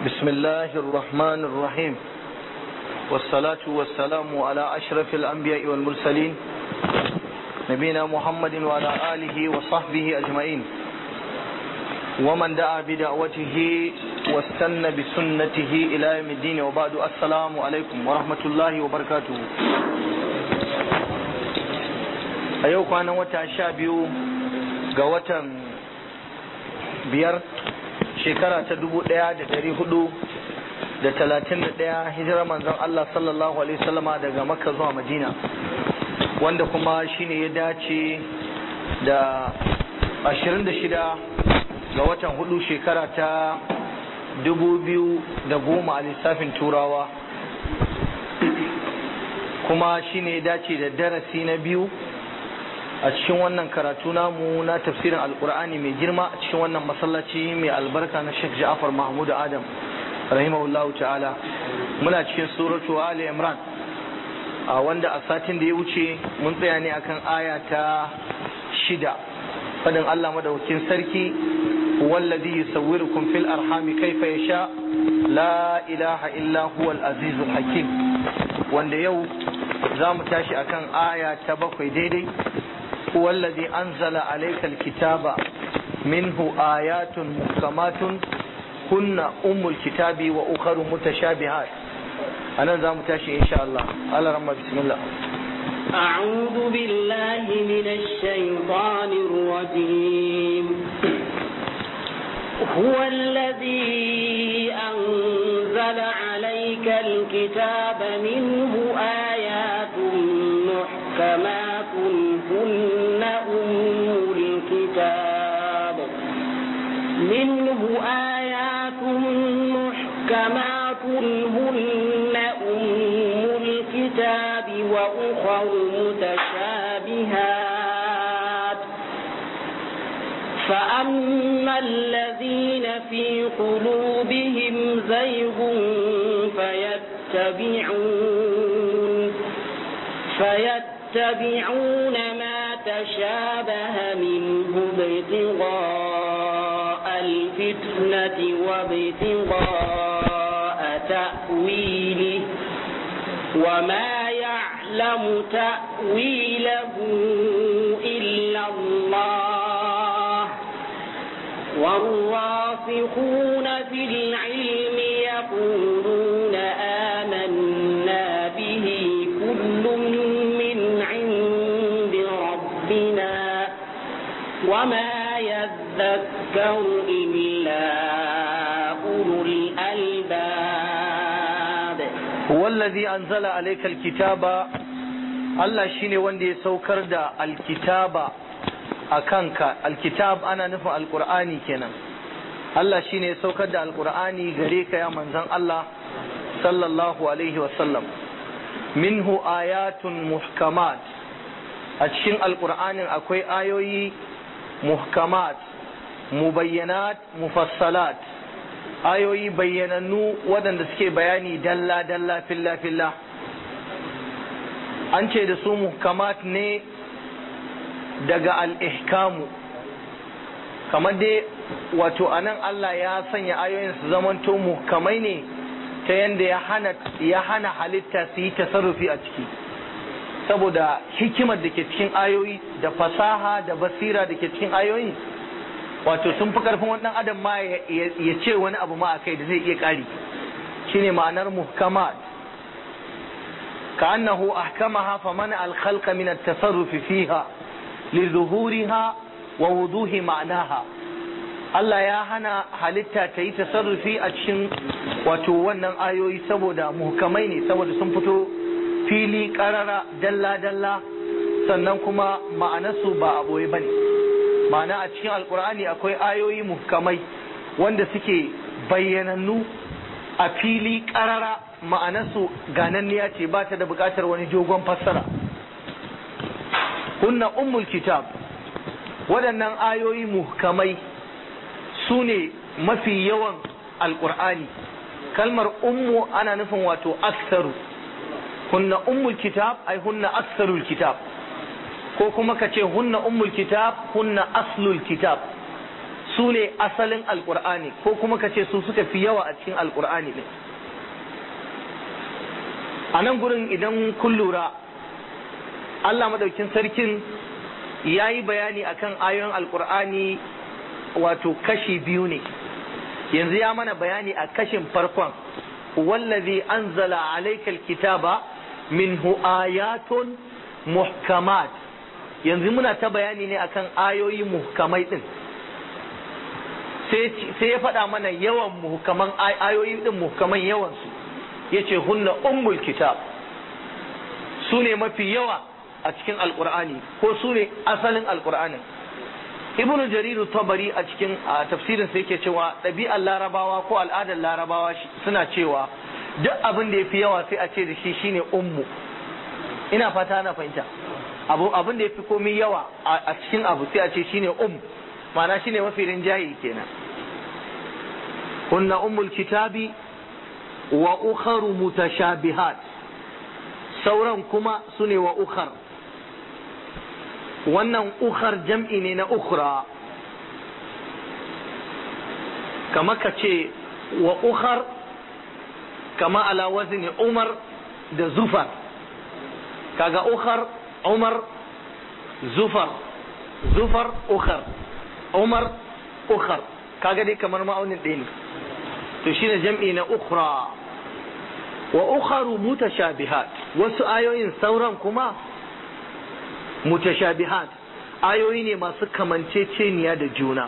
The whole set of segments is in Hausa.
بسم الله الرحمن الرحيم والصلاة والسلام على أشرف الأنبياء والمرسلين نبينا محمد وعلى آله وصحبه أجمعين ومن دعا بدعوته واستنى بسنته إلى يوم الدين وبعد السلام عليكم ورحمة الله وبركاته أيوك أنا وتعشابيو قوة biyar shekara ta dubu ɗaya da ɗari hudu da talatin da ɗaya hijirar manzon Allah sallallahu alaihi wasallama daga makka zuwa madina wanda kuma shine ya dace da ashirin da shida ga watan hudu shekara ta dubu biyu da goma a lissafin turawa kuma shine ya dace da darasi na biyu a cikin wannan karatu namu na tafsirin alkur'ani mai girma a cikin wannan masallaci mai albarka na Sheikh Ja'far Mahmud Adam rahimahullahu ta'ala muna cikin suratu Ali Imran a wanda a satin da ya wuce mun tsaya ne akan aya ta shida fadin Allah madaukakin sarki wallazi yusawwirukum fil arhami kaifa yasha la ilaha illa huwal azizul hakim wanda yau za mu tashi akan aya ta bakwai daidai هو الذي أنزل عليك الكتاب منه آيات محكمات هن أم الكتاب وأخر متشابهات أنا ذا متاشي إن شاء الله على رمى بسم الله أعوذ بالله من الشيطان الرجيم هو الذي أنزل عليك الكتاب منه آيات محكمات هن أم الكتاب منه آيات محكمات هن أم الكتاب وأخر متشابهات فأما الذين في قلوبهم زيغ فيتبعون فيتبعون ما تشابه منه ابتغاء الفتنة وابتغاء تأويله وما يعلم تأويله إلا الله والراسخون في العلم يقولون آمنا به كل من عند ربنا وما يذكر إلا أولو الألباب هو الذي أنزل عليك الكتاب Allah shine wanda ya saukar da alkitaba a kanka alkitab ana nufin alkur'ani kenan Allah shine ya saukar da alkur'ani gare ka ya manzon Allah sallallahu alaihi wasallam minhu ayatun muhkamat a cikin alkur'anin akwai ayoyi muhkamat mubayyanat mufassalat ayoyi bayyanannu waɗanda suke bayani dalla dalla filla filla an ce da su muhkamat ne daga al-ihkamu kamar dai wato anan Allah ya sanya ayoyin su zamanto muhkamai ne ta yadda ya hana ya hana halitta su yi tasarrufi a ciki saboda hikimar da ke cikin ayoyi da fasaha da basira da ke cikin ayoyin wato sun fi karfin wannan adam ma ya ce wani abu ma a kai da zai iya ƙari shine ma'anar muhkamat كأنه أحكمها فمنع الخلق من التصرف فيها لظهورها ووضوح معناها Allah ya hana halitta ta yi tasarrufi a cikin wato wannan ayoyi saboda muhkamai ne saboda sun fito fili karara dalla-dalla sannan kuma ma'anarsu ba a ɓoye ba ne ma'ana a cikin alkur'ani akwai ayoyi muhkamai wanda suke bayyanannu a fili karara ma'anarsu gananniya ce ba ta da buƙatar wani jogon fassara kunna ummul kitab waɗannan ayoyi muhkamai su ne mafi yawan alƙur'ani kalmar ummu ana nufin wato aksaru hunna ummul kitab ai hunna aksarul kitab ko kuma ka ce hunna ummul kitab hunna aslul kitab su ne asalin alkur'ani ko kuma ka ce su suka fi yawa a cikin alkur'ani ne a nan gurin idan kun lura Allah madaukin sarkin ya yi bayani akan ayoyin alkur'ani wato kashi biyu ne yanzu ya mana bayani a kashin farkon wallazi anzala alaikal kitaba minhu ayatun muhkamat yanzu muna ta bayani ne akan ayoyi muhkamai din sai ya faɗa mana yawan muhkaman ayoyi din muhkaman yawansu ya ce hunna ummul kitab su ne mafi yawa a cikin alkur'ani ko su ne asalin alkur'anin ibn jarir tabari a cikin tafsirin sa yake cewa ɗabi'ar larabawa ko al'adar larabawa suna cewa duk abin da ya fi yawa sai a ce da shi shine ummu ina fata na fahimta abu abin da ya fi komai yawa a cikin abu sai a ce shine um ma'ana shine mafi rinjaye kenan kunna ummul kitabi wa ukharu mutashabihat sauran kuma sune wa ukhar wannan ukhar jam'i ne na ukhra kama ka ce wa ukhar kama ala wazni umar da zufar kaga ukhar umar zufar zufar ukhar umar ukhar kaga dai kamar ma'aunin ɗaya ne to shine jam'i na ukhra wa ukharu mutashabihat wasu ayoyin sauran kuma mutashabihat ayoyi ne masu kamanceceniya da juna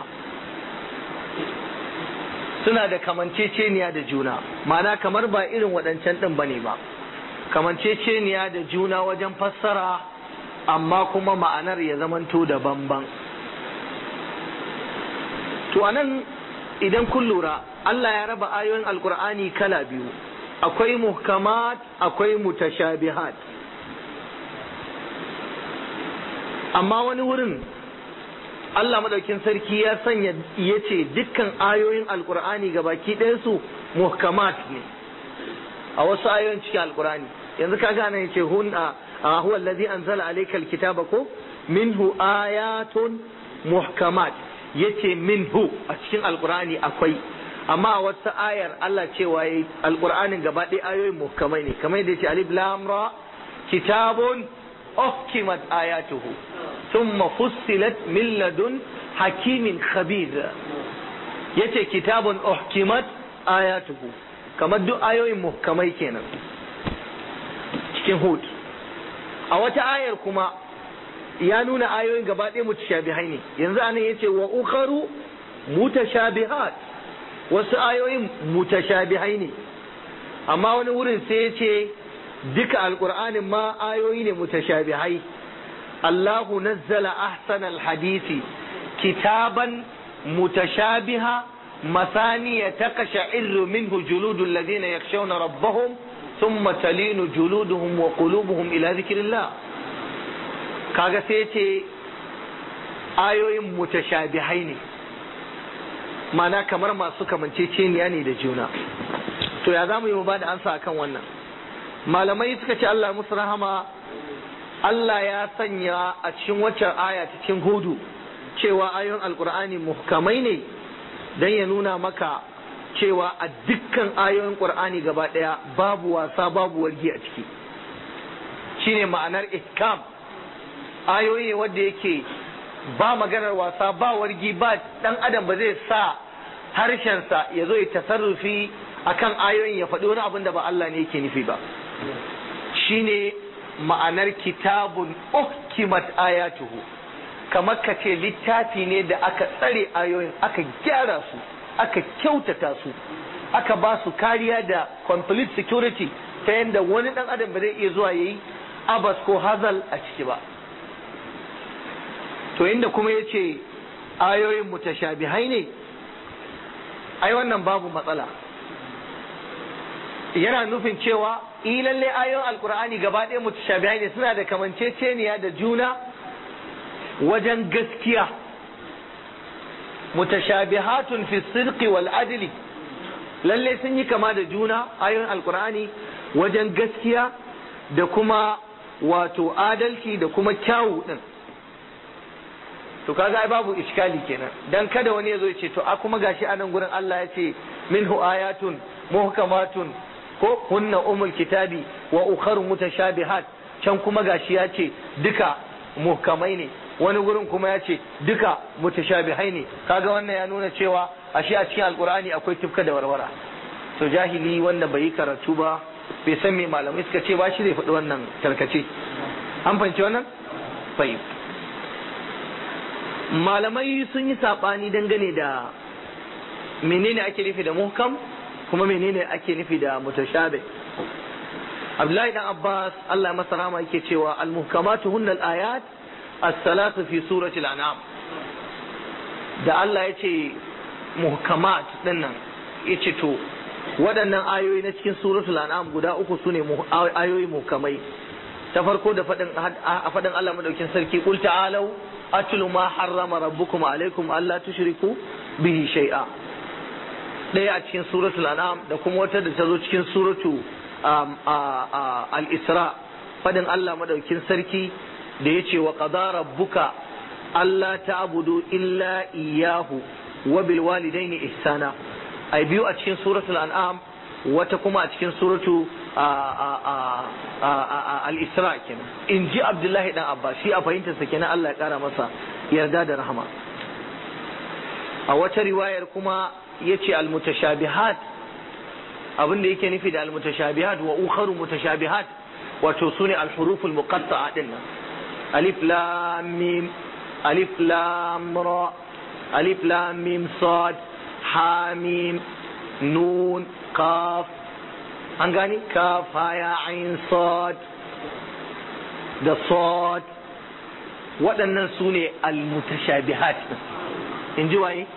suna da kamanceceniya da juna ma'ana kamar ba irin waɗancan ɗin bane ba kamanceceniya da juna wajen fassara amma kuma ma'anar ya zamanto da bamban to anan idan kun lura Allah ya raba ayoyin alkur'ani kala biyu akwai muhkamat akwai mutashabihat amma wani wurin Allah madaukin sarki ya sanya ya ce dukkan ayoyin alkur'ani gabaki ɗayansu muhkamat ne a wasu ayoyin cikin alkur'ani yanzu ka gane ya ce hun a huwa allazi anzala alayka alkitaba ko minhu ayatun muhkamat yace minhu a cikin alkur'ani akwai amma a wata ayar Allah cewa yayi alkur'anin gaba ɗaya ayoyin muhkamai ne kamar yadda yace alif lam ra kitabun uhkimat ayatuhu thumma fussilat min ladun hakimin khabir yace kitabun uhkimat ayatuhu kamar duk ayoyin muhkamai kenan cikin hud a wata ayar kuma ya nuna ayoyin gaba ɗaya mutashabihai ne yanzu anan yace wa ukharu mutashabihat wasu ayoyin mutashabihai ne amma wani wurin sai ya ce duka alkur'anin ma ayoyi ne mutashabihai Allahu nazzala ahsanal hadisi kitaban mutashabiha مثانية تقشعر منه جلود الذين يخشون ربهم ثم تلين جلودهم وقلوبهم إلى ذكر الله kaga sai ce ayoyin mutashabihai ne mana kamar masu kamanceceniya ne da juna to ya za mu yi mu ba da ansa akan wannan malamai suka ce Allah musu rahama Allah ya sanya a cikin waccan aya ta cikin hudu cewa ayoyin alkur'ani muhkamai ne don ya nuna maka cewa a dukkan ayoyin qur'ani gaba ɗaya babu wasa babu wargi a ciki shine ma'anar ihkam ayoyi wanda yake ba maganar wasa ba wargi ba dan adam ba zai sa harshensa ya zo ya tasarrufi akan ayoyin ya faɗi wani abin da ba Allah ne yake nufi ba shine ma'anar kitabun uhkimat ayatuhu kamar ka ce littafi ne da aka tsare ayoyin aka gyara su aka kyautata su aka ba su kariya da complete security ta yadda wani dan adam ba zai iya zuwa yayi abas ko hazal a ciki ba to inda kuma ya ce ayoyin mutashabihai ne ai wannan babu matsala yana nufin cewa lalle ayoyin alkur'ani gaba ɗaya mutashabihai ne suna da kamanceceniya da juna wajen gaskiya mutashabihatun fi sirqi wal adli lalle sun yi kama da juna ayoyin alkur'ani wajen gaskiya da kuma wato adalci da kuma kyawu din to kaga ai babu iskali kenan dan kada wani ya zo ya ce to a kuma gashi a nan gurin Allah ya ce minhu ayatun muhkamatun ko hunna umul kitabi wa ukharu mutashabihat can kuma gashi ya ce duka muhkamai ne wani gurin kuma ya ce duka mutashabihai ne kaga wannan ya nuna cewa ashe a cikin alkur'ani akwai tufka da warwara to jahili wanda bai yi karatu ba bai san me malamai suka ce ba shi zai faɗi wannan tarkace an fahimci wannan bai malamai sun yi saɓani dangane da menene ake nufi da muhkam kuma menene ake nufi da mutashabih Abdullahi dan Abbas Allah masa rahama yake cewa al-muhkamatu hunna al-ayat as-salatu fi surati al-an'am da Allah ya ce muhkamat dinnan ya ce to waɗannan ayoyi na cikin suratul an'am guda uku sune ayoyi muhkamai ta farko da faɗin a faɗin Allah madaukin sarki qul ta'alu atlu ma harrama rabbukum alaikum alla tushriku bihi shay'a ɗaya a cikin suratul an'am da kuma wata da ta zo cikin suratu al-isra faɗin Allah madaukin sarki da ya ce wa qadara rabbuka alla ta'budu illa iyyahu wa bil walidaini ihsana ai biyu a cikin suratul an'am wata kuma a cikin suratu al-isra kenan in ji abdullahi dan abba shi a fahimtarsa kenan Allah ya kara masa yarda da rahama a wata riwayar kuma yace al-mutashabihat abin da yake nufi da al-mutashabihat wa ukharu mutashabihat wato sune al-huruful muqatta'a din nan alif lam mim alif lam ra alif lam mim sad ha mim nun kaf an gani kaf haya ain sad da sad waɗannan su ne almutashabihat in ji waye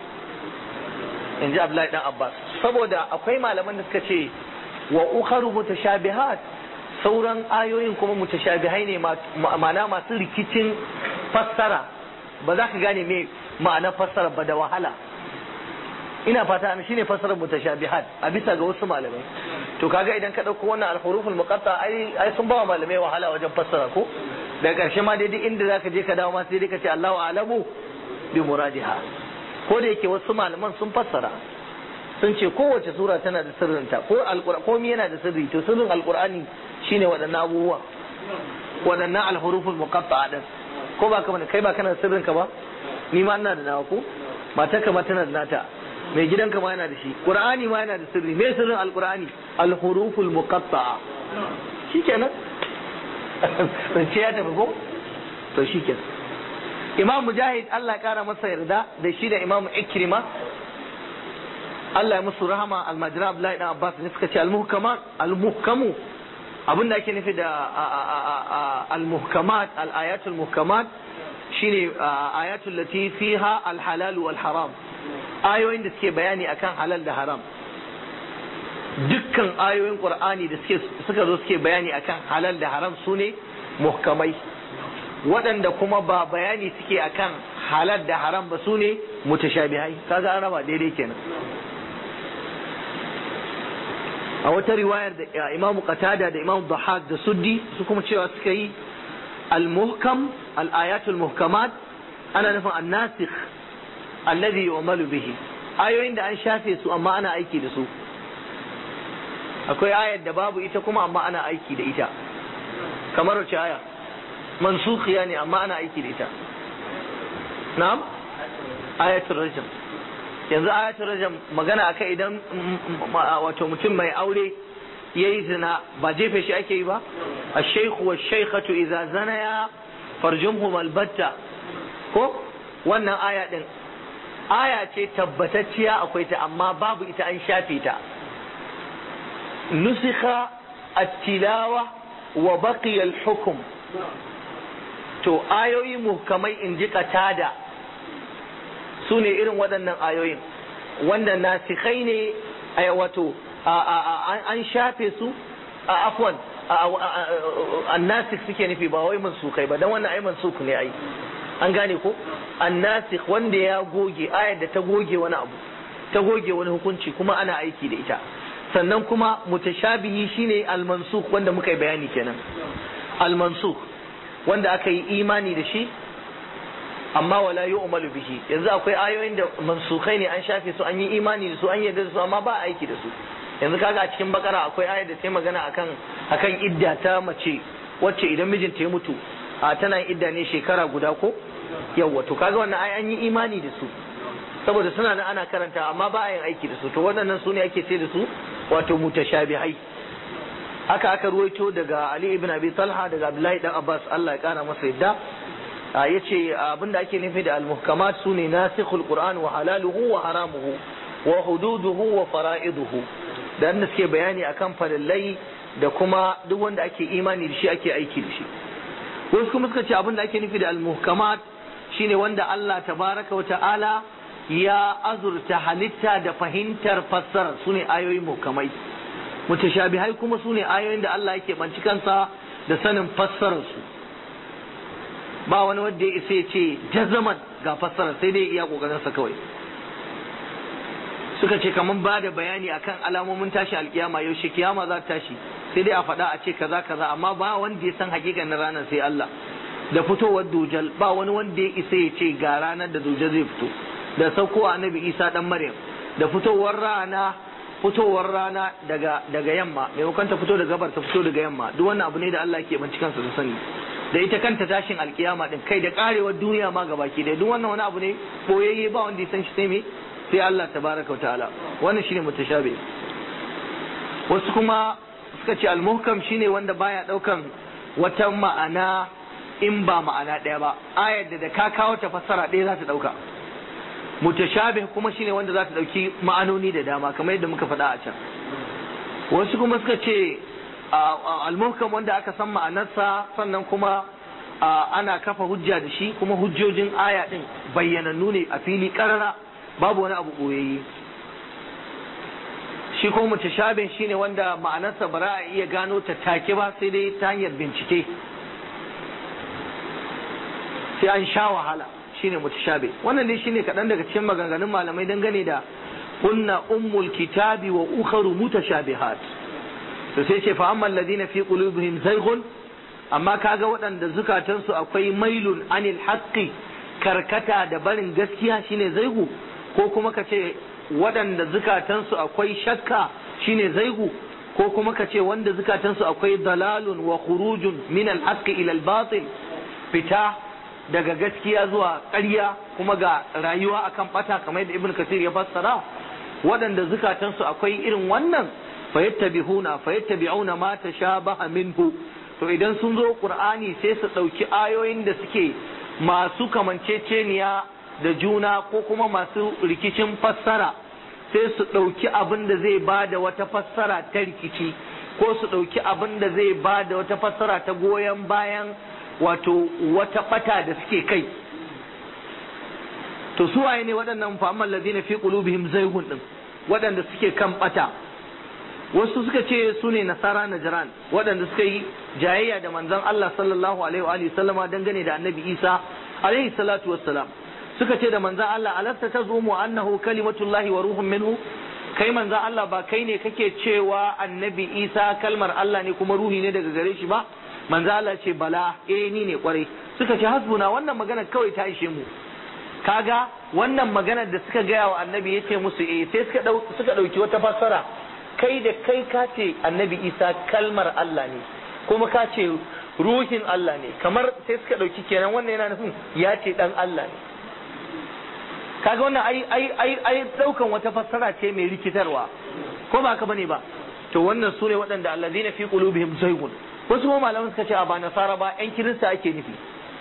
in ji Abdullahi dan Abbas saboda akwai malaman da suka ce wa ukharu mutashabihat sauran ayoyin kuma mutashabihai ne ma'ana masu rikicin fassara ba za ka gane me ma'anar fassara ba da wahala ina fata an shine fassarar mutashabihat a bisa ga wasu malamai to kaga idan ka dauko wannan al-huruful muqatta ai ai sun bawa malamai wahala wajen fassara ko daga karshe ma daidai inda zaka je ka dawo ma sai dai ka ce Allahu a'lamu bi muradiha ko da yake wasu malaman sun fassara sun ce kowace sura tana da sirrinta ko alqur'ani komai yana da sirri to sirrin alqur'ani shine waɗannan abubuwa waɗannan al-huruful muqatta din ko ba ka kai ba kana da sirrin ka ba ni ma ina da nawa ko matarka ma tana da nata mai gidanka ma yana da shi qur'ani ma yana da sirri me sirrin alqur'ani alhuruful muqatta'a shikenan ce ya tafi ko to shikenan imam mujahid Allah ya kara masa yarda da shi da imam ikrima Allah ya musu rahama almajra abdullahi dan abbas ne suka ce almuhkamat almuhkamu abinda ake nufi da almuhkamat alayatul muhkamat shine ayatul lati fiha alhalal wal haram ayoyin da suke bayani akan halal da haram dukkan ayoyin qur'ani da suke suka zo suke bayani akan halal da haram sune muhkamai waɗanda kuma ba bayani suke akan halal da haram ba sune mutashabihai kaga an raba daidai kenan a wata riwayar da imam qatada da imam dhahak da suddi su kuma cewa suka yi al-muhkam al-ayatul muhkamat ana nufin an-nasikh alladhi yu'malu bihi ayoyin da an shafe su amma ana aiki da su akwai ayar da babu ita kuma amma ana aiki da ita kamar wace aya mansukhiya ne amma ana aiki da ita na'am ayatul rajm yanzu ayatul rajm magana akai idan wato mutum mai aure yayi zina ba jefe shi ake yi ba ash-shaykhu wash-shaykhatu idza zanaya farjumhum albatta ko wannan aya din aya ce tabbatacciya akwai ta amma babu ita an shafe ta nusikha at-tilawa wa baqiya al-hukm to ayoyi muhkamai in ji katada su ne irin waɗannan ayoyin wanda nasikhai ne wato an shafe su a afwan annasik suke nufi ba wai mansukai ba dan wannan ai mansuk ne ai an gane ko annasikh wanda ya goge ayar da ta goge wani abu ta goge wani hukunci kuma ana aiki da ita sannan kuma mutashabihi shine almansukh wanda muka yi bayani kenan almansukh wanda aka yi imani da shi amma wala yu'malu bihi yanzu akwai ayoyin da mansukai ne an shafe su an yi imani da su an yarda da su amma ba aiki da su yanzu kaga a cikin bakara akwai ayar da ta magana akan akan idda ta mace wacce idan mijinta ya mutu a tana yin idda ne shekara guda ko yawa to kaga wannan ai an yi imani da su saboda suna nan ana karanta amma ba a yin aiki da su to waɗannan su ne ake ce da su wato mutashabihai haka aka ruwaito daga Ali ibn Abi Talha daga Abdullahi dan Abbas Allah ya kara masa yadda yace abinda ake nufi da al-muhkamat sune nasikhul Qur'an wa halaluhu wa haramuhu wa hududuhu wa fara'iduhu da suke bayani akan farillai da kuma duk wanda ake imani da shi ake aiki da shi wasu kuma suka ce abinda ake nufi da al-muhkamat shine wanda Allah tabaraka wa ta'ala ya azurta halitta da fahimtar fassara sune ayoyin muhkamai mutashabihai kuma sune ayoyin da Allah yake banci kansa da sanin fassarar su ba wani wanda ya isa ya ce jazaman ga fassara sai dai iya kokarin sa kawai suka ce kaman ba da bayani akan alamomin tashi alkiyama yaushe kiyama za ta tashi sai dai a faɗa a ce kaza kaza amma ba wanda ya san hakikanin ranar sai Allah da fitowar dujal ba wani wanda ya isa ya ce ga ranar da dujal zai fito da sauko annabi Isa dan Maryam da fitowar rana fitowar rana daga daga yamma maimakon ta fito daga gabar ta fito daga yamma duk wannan abu ne da Allah ke bincike kansa da sani da ita kanta tashin alkiyama din kai da karewar duniya ma gabaki da duk wannan wani abu ne boyayye ba wanda ya san shi sai me sai Allah tabaraka wa ta'ala wannan shine mutashabi wasu kuma suka ce almuhkam shine wanda baya daukan wata ma'ana in ba ma'ana ɗaya ba ayar da da ka kawo ta fassara ɗaya za ta dauka mutashabih kuma shine wanda za ta dauki ma'anoni da dama kamar yadda muka faɗa a can wasu kuma suka ce almuhkam wanda aka san ma'anarsa sannan kuma ana kafa hujja da shi kuma hujjojin aya din bayyanannu ne a fili karara babu wani abu boyayye shi ko mutashabih shine wanda ma'anarsa ba za a iya gano ta take ba sai dai ta hanyar bincike sai an sha wahala shine mutashabih wannan dai shine kaɗan daga cikin maganganun malamai dangane da kunna ummul kitabi wa ukharu mutashabihat to sai ce fa amma alladhina fi qulubihim zayghun amma kaga waɗanda zukatansu akwai mailun anil haqqi karkata da barin gaskiya shine zaigu ko kuma ka ce waɗanda zukatansu akwai shakka shine zaigu ko kuma ka ce wanda zukatansu akwai dalalun wa khurujun min al-haqqi ila al-batil fita daga gaskiya zuwa ƙarya kuma ga rayuwa akan bata kamar yadda ibn kasir ya fassara waɗanda zukatansu akwai irin wannan fayattabi'una fayattabi'una ma tashabaha minhu to idan sun zo qur'ani sai su ɗauki ayoyin da suke masu kamanceceniya da juna ko kuma masu rikicin fassara sai su ɗauki abin da zai ba da wata fassara ta rikici ko su ɗauki abin da zai ba da wata fassara ta goyon bayan wato wata ɓata da suke kai to su waye ne waɗannan fa'amman lazina fi qulubihim zaygun din waɗanda suke kan ɓata wasu suka ce su ne nasara najran waɗanda suka yi jayayya da manzon Allah sallallahu alaihi wa alihi sallama dangane da annabi Isa alaihi salatu wassalam suka ce da manzon Allah alasta tazumu annahu kalimatullahi wa ruhun minhu kai manzon Allah ba kai ne kake cewa annabi Isa kalmar Allah ne kuma ruhi ne daga gare shi ba manzon Allah ce bala eh ni ne kwarai suka ce hasbuna wannan magana kawai ta ishe mu kaga wannan maganar da suka gaya wa annabi ya ce musu eh sai suka suka dauki wata fassara kai da kai ka ce annabi isa kalmar Allah ne kuma ka ce ruhin Allah ne kamar sai suka dauki kenan wannan yana nufin ya ce dan Allah ne kaga wannan ai ai ai ai daukan wata fassara ce mai rikitarwa ko ba ka bane ba to wannan sune waɗanda allazina fi qulubihim zaygun wasu kuma malaman suka ce a ba nasara ba yan kirista ake nufi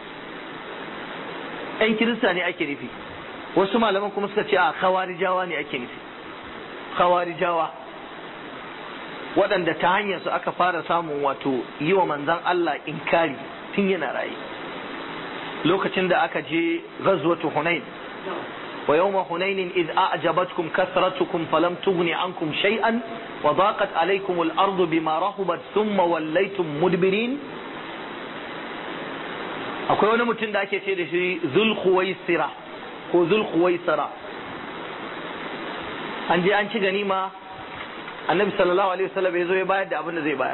yan kirista ne ake nufi wasu malaman kuma suka ce a khawarijawa ne ake nufi khawarijawa waɗanda ta hanyar su aka fara samun wato yi wa manzan Allah inkari tun yana raye lokacin da aka je ghazwatu hunain wa yawma hunainin id a'jabatkum kasratukum falam tughni ankum shay'an wa daqat alaykum al-ardu bima rahubat thumma wallaytum mudbirin akwai wani mutum da ake ce da shi zulkhuwaisira ko zulkhuwaisira an je an ci ganima annabi sallallahu alaihi wasallam ya zo ya bayar da abin da zai bayar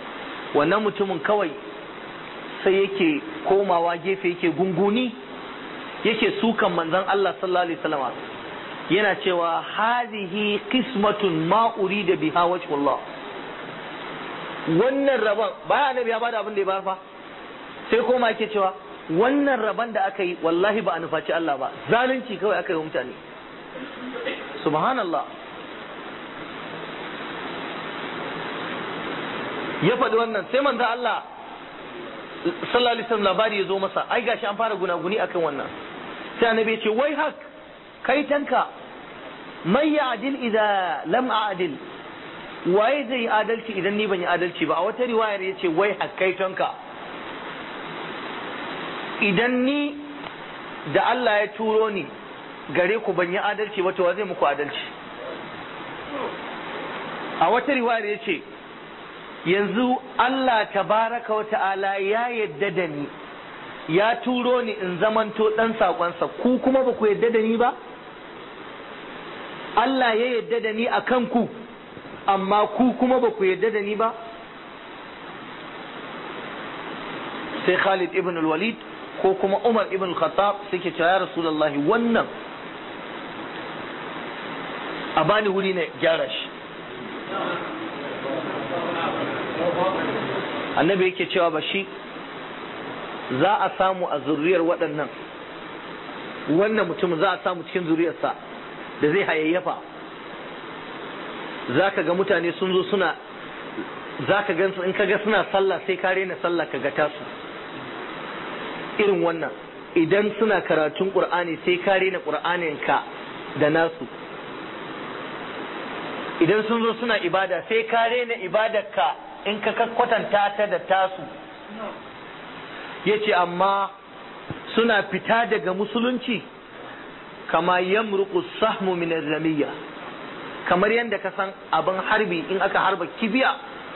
wannan mutumin kawai sai yake komawa gefe yake gunguni yake sukan manzon Allah sallallahu alaihi wasallam yana cewa hadhihi qismatun ma urida biha wajhullah wannan rabon baya annabi ya bada abin da ya bayar fa sai koma yake cewa wannan rabon da aka yi wallahi ba a nufaci Allah ba zalunci kawai aka yi wa mutane subhanallah ya faɗi wannan sai manzo Allah sallallahu alaihi wasallam labari ya zo masa ai gashi an fara gunaguni akan wannan sai annabi ya ce wai hak kai tanka mai ya adil idza lam a'dil waye zai yi adalci idan ni ban yi adalci ba a wata riwayar ya ce wai hak kai tanka idan ni da Allah ya turo ni gare ku ban yi adalci ba to wa zai muku adalci a wata riwayar ya ce yanzu Allah tabaraka wa ta'ala ya yadda da ni ya turo ni in zamanto dan sakonsa ku kuma ba ku yadda da ni ba Allah ya yadda da ni a kanku amma ku kuma ba ku yadda da ni ba sai Khalid ibn al-Walid ko kuma Umar ibn al-Khattab suke cewa ya Rasulullahi wannan a bani wuri na gyara shi annabi yake cewa ba shi za a samu a zuriyar waɗannan wannan mutum za a samu cikin zuriyarsa da zai hayayyafa za ka ga mutane sun zo suna za ka gan in ka ga suna sallah sai ka rena sallah ka ga tasu irin wannan idan suna karatun ƙur'ani sai ka rena ƙur'anin ka da nasu idan sun zo suna ibada sai ka rena ibadarka in ka kwatanta ta da tasu ya ce amma suna fita daga musulunci kama yamruku sahmu min ramiyya kamar yadda ka san abin harbi in aka harba kibiya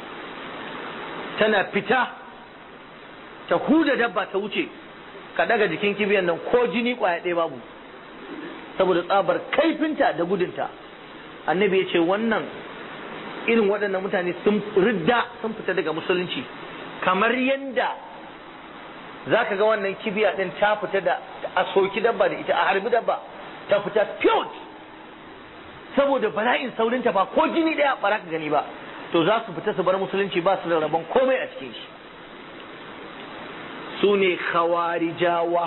tana fita ta huda dabba ta wuce ka daga jikin kibiyan nan ko jini kwaya ɗaya babu saboda tsabar kaifinta da gudunta annabi ya ce wannan irin waɗannan mutane sun ridda sun fita daga musulunci kamar yadda za ka ga wannan kibiya ɗin ta fita da a soki dabba da ita a harbi dabba ta fita pure saboda bala'in saurinta ba ko jini ɗaya ba ka gani ba to za su fita su bar musulunci ba su da rabon komai a cikin shi su ne khawarijawa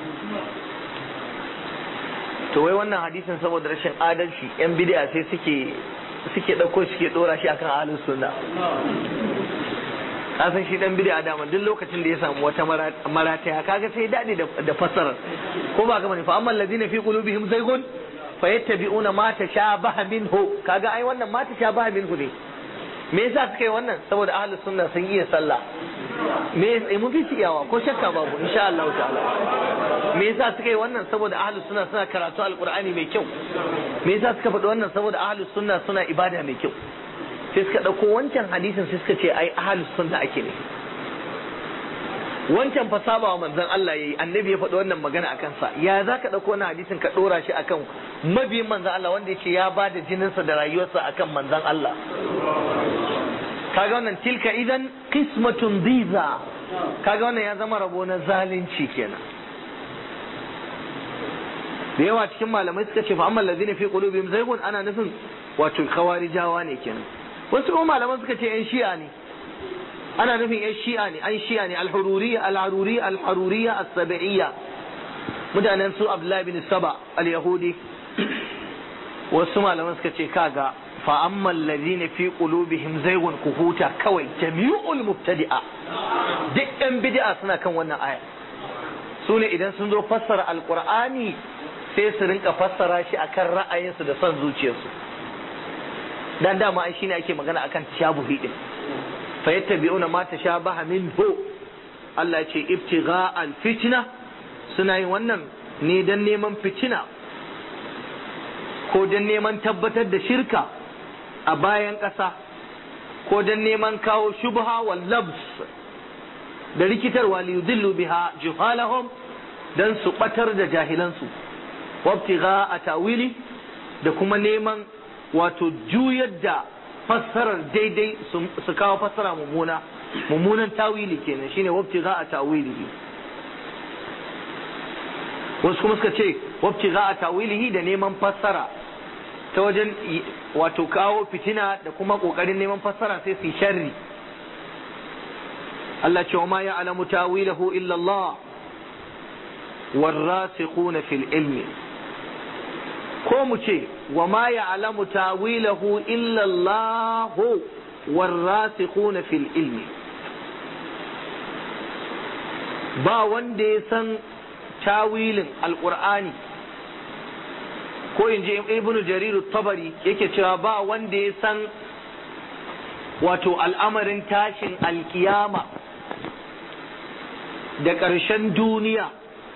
to wai wannan hadisin saboda rashin adalci yan bid'a sai suke suke ɗauko suke ɗora shi akan ahlus sunna ka san shi dan bid'a dama duk lokacin da ya samu wata marataya kaga sai dadi da fassara ko ba ga mani fa amma allazina fi qulubihim zaygun fayattabi'una ma tashabaha minhu kaga ai wannan ma tashabaha minhu ne me yasa suka yi wannan saboda ahlus sunna sun iya sallah me yasa mun fi iyawa ko shakka babu insha Allah ta'ala me yasa suka yi wannan saboda ahlus sunna suna karatu alqur'ani mai kyau me yasa suka faɗi wannan saboda ahlus sunna suna ibada mai kyau sai suka ɗauko wancan hadisin sai suka ce ai ahlus sunna ake ne wancan fa saba wa manzon Allah yayi annabi ya faɗi wannan magana akan sa ya za ka ɗauko wannan hadisin ka ɗora shi akan mabiyin manzon Allah wanda ya ce ya ba da jininsa da rayuwarsa akan manzon Allah kaga wannan tilka idan qismatun diza kaga wannan ya zama rabo na zalunci kenan da yawa cikin malamai suka ce fa amma allazina fi qulubihim zaygun ana nufin wato khawarijawa ne kenan wasu kuma malaman suka ce yan shi'a ne ana nufin yan shi'a ne an shi'a ne al-hururiyya al-haruriyya al-haruriyya as-sab'iyya mutanen su Abdullahi bin Saba al-Yahudi wasu malaman suka ce kaga fa amma alladhina fi qulubihim zaygun kuhuta kawai jami'ul mubtadi'a duk yan bid'a suna kan wannan aya su ne idan sun zo fassara alqur'ani sai su rinka fassara shi akan ra'ayinsu da son zuciyarsu dan dama ai shine ake magana akan tashabuhi din fa yattabi'una ma tashabaha minhu Allah ya ce ibtigha al-fitna suna yin wannan ne dan neman fitina ko dan neman tabbatar da shirka a bayan ƙasa ko dan neman kawo shubha wal labs da rikitarwa li yudillu biha juhalahum dan su batar da jahilansu wabtigha a tawili da kuma neman wato juyar da fassarar daidai su kawo fassara mummuna mummunan tawili kenan shine wabtigha a tawili wasu kuma suka ce wabci za a tawilihi da neman fassara ta wajen wato kawo fitina da kuma kokarin neman fassara sai su sharri Allah ce wa ma ya'lamu tawilahu illa Allah والراسخون في العلم ko mu ce wa ma ya'lamu tawilahu illa Allah warasikhuna fil ilmi ba wanda ya san tawilin alqur'ani ko in ji ibnu jarir tabari yake cewa ba wanda ya san wato al'amarin tashin alkiyama da ƙarshen duniya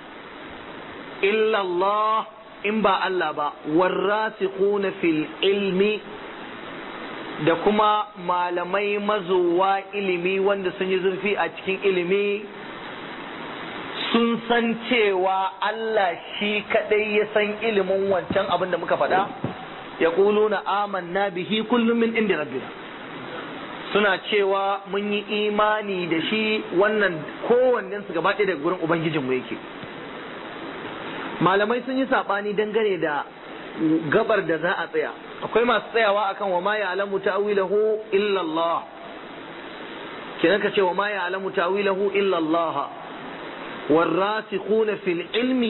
illallah in ba Allah ba warrasikhuna fil ilmi da kuma malamai mazowa ilimi wanda sun yi zurfi a cikin ilimi sun san cewa Allah shi kadai ya san ilimin wancan abin da muka faɗa ya na amanna bihi kullum min inda rabbina suna cewa mun yi imani da shi wannan kowannensu gaba ɗaya daga gurin ubangijinmu yake malamai sun yi saɓani dangane da gabar da za a tsaya akwai masu tsayawa akan wa ma ya'lamu ta'wilahu illa Allah kenan ka ce wa ma ya'lamu ta'wilahu illa Allah والراسخون في العلم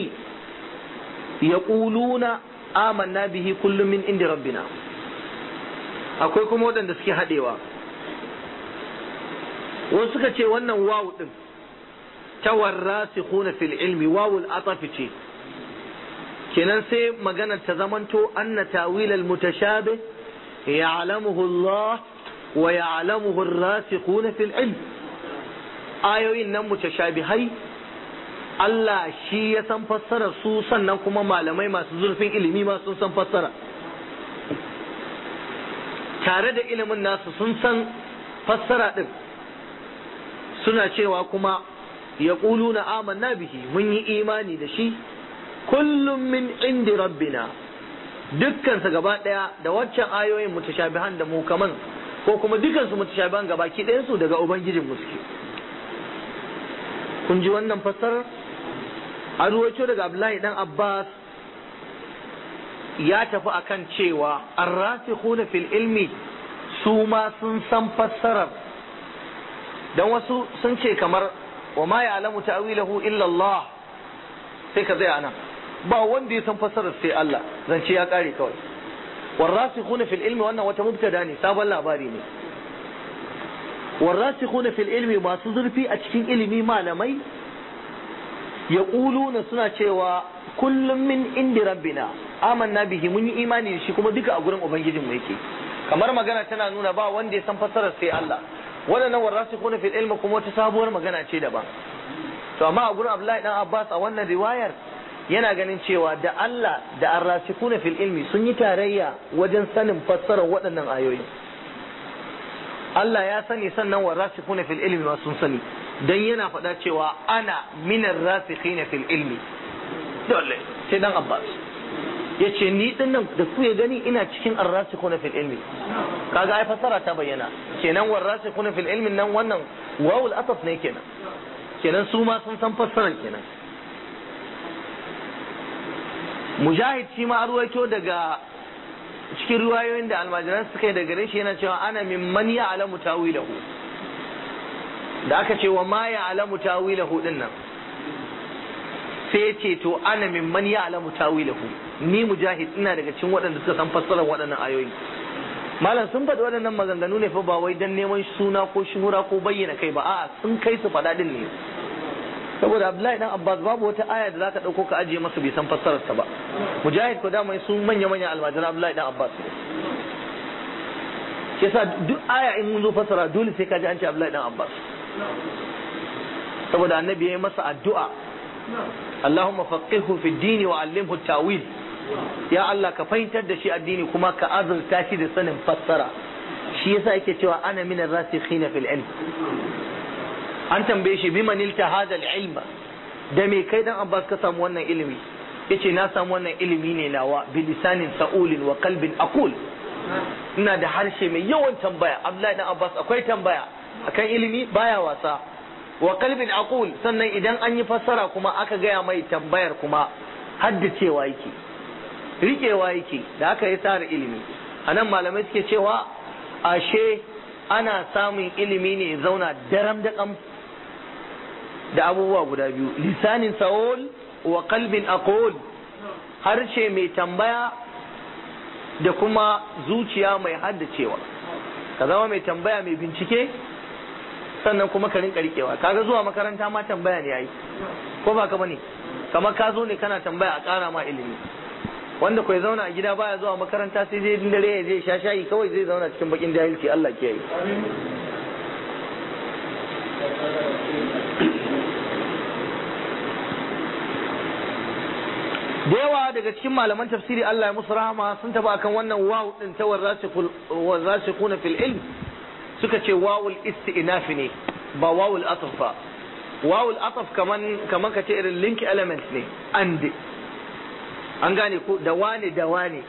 يقولون آمنا به كل من عند ربنا akwai kuma waɗanda suke haɗewa wasu suka ce wannan wawu ɗin ta warrasikhuna fil ilmi wawul atafi ce kenan sai magana ta zamanto anna tawil al mutashabih ya'lamuhu Allah wa ya'lamuhu ar-rasikhuna fil ilm ayoyin nan mutashabihai Allah shi ya san fassara su sannan kuma malamai masu zurfin ilimi ma sun san fassara tare da ilimin nasu sun san fassara ɗin suna cewa kuma ya na amanna bihi mun yi imani da shi kullum min indi rabbina dukkansa gaba ɗaya da waccan ayoyin mutashabihan da mukaman ko kuma dukkansu mutashabihan gaba ki ɗayansu daga ubangijin suke kun ji wannan fassarar an ruwaito daga Abdullahi dan Abbas ya tafi akan cewa arrasikhuna fil ilmi su ma sun san fassarar dan wasu sun ce kamar wa ma ya'lamu ta'wilahu illa Allah sai ka tsaya nan ba wanda ya san fassarar sai Allah zance ya kare kawai warrasikhuna fil ilmi wannan wata mubtada ne sabon labari ne warrasikhuna fil ilmi masu zurfi a cikin ilimi malamai ya na suna cewa kullum min indi rabbina amanna bihi mun yi imani da shi kuma duka a gurin ubangijin mu yake kamar magana tana nuna ba wanda ya san fassarar sai Allah waɗannan warasikhuna fil ilmi kuma wata sabuwar magana ce daban to amma a gurin Abdullahi dan Abbas a wannan riwayar yana ganin cewa da Allah da arrasikuna fil ilmi sun yi tarayya wajen sanin fassarar waɗannan ayoyi Allah ya sani sannan warasikhuna fil ilmi ma sun sani dan yana faɗa cewa ana minar rasikhina fil ilmi dole sai dan Abbas yace ni din nan da ku ya gani ina cikin arrasikhuna fil ilmi kaga ai fasara ta bayyana kenan warrasikhuna fil ilmi nan wannan wawul ataf ne kenan kenan su ma sun san fassarar kenan mujahid shi ma arwaito daga cikin ruwayoyin da almajiran suka yi daga shi yana cewa ana mimman ya alamu tawilahu da aka ce wa ma ya alamu tawilahu din nan sai ya ce to ana mimman ya alamu tawilahu ni mujahid ina daga cikin waɗanda suka san fassarar waɗannan ayoyi malam sun faɗi waɗannan maganganu ne fa ba wai dan neman suna ko shuhura ko bayyana kai ba a'a sun kai su faɗa din ne saboda abdullahi dan abbas babu wata aya da zaka ɗauko ka ajiye masa bai san fassarar ta ba mujahid ko da mai sun manya manya almajiran abdullahi dan abbas yasa duk aya in mun zo fassara dole sai ka ji an ce abdullahi dan abbas saboda annabi ya yi masa addu'a Allahumma faqihhu fi dini wa allimhu tawil ya Allah ka fahimtar da shi addini kuma ka azurta shi da sanin fassara shi yasa yake cewa ana min ar-rasikhina fil ilm an tambaye shi bi manilta hada ilma da me kai dan Abbas ka samu wannan ilimi yace na samu wannan ilimi ne nawa bi lisanin sa'ulin wa qalbin aqul ina da harshe mai yawan tambaya Abdullahi dan Abbas akwai tambaya akan ilimi baya wasa wa qalbin aqul sannan idan an yi fassara kuma aka gaya mai tambayar kuma haddacewa yake riƙewa yake da aka yi tsara ilimi anan malamai suke cewa ashe ana samun ilimi ne zauna daram da kam da abubuwa guda biyu lisanin sa'ol wa qalbin aqul harshe mai tambaya da kuma zuciya mai haddacewa ka zama mai tambaya mai bincike sannan kuma ka rinka rikewa kaga zuwa makaranta ma tambaya ne yayi ko ba ka bane kamar ka zo ne kana tambaya a ƙara ma ilimi wanda kai zauna a gida baya zuwa makaranta sai dai dare ya je sha shayi kawai zai zauna cikin bakin jahilci Allah ke yi da yawa daga cikin malaman tafsiri Allah ya musu rahama sun tafi akan wannan wawu din ta warrasikuna fil ilm suka ce wawul isti'naf ne ba wawul ataf ba wawul ataf kaman kaman ka ce irin link element ne and an gane ko da wane da wane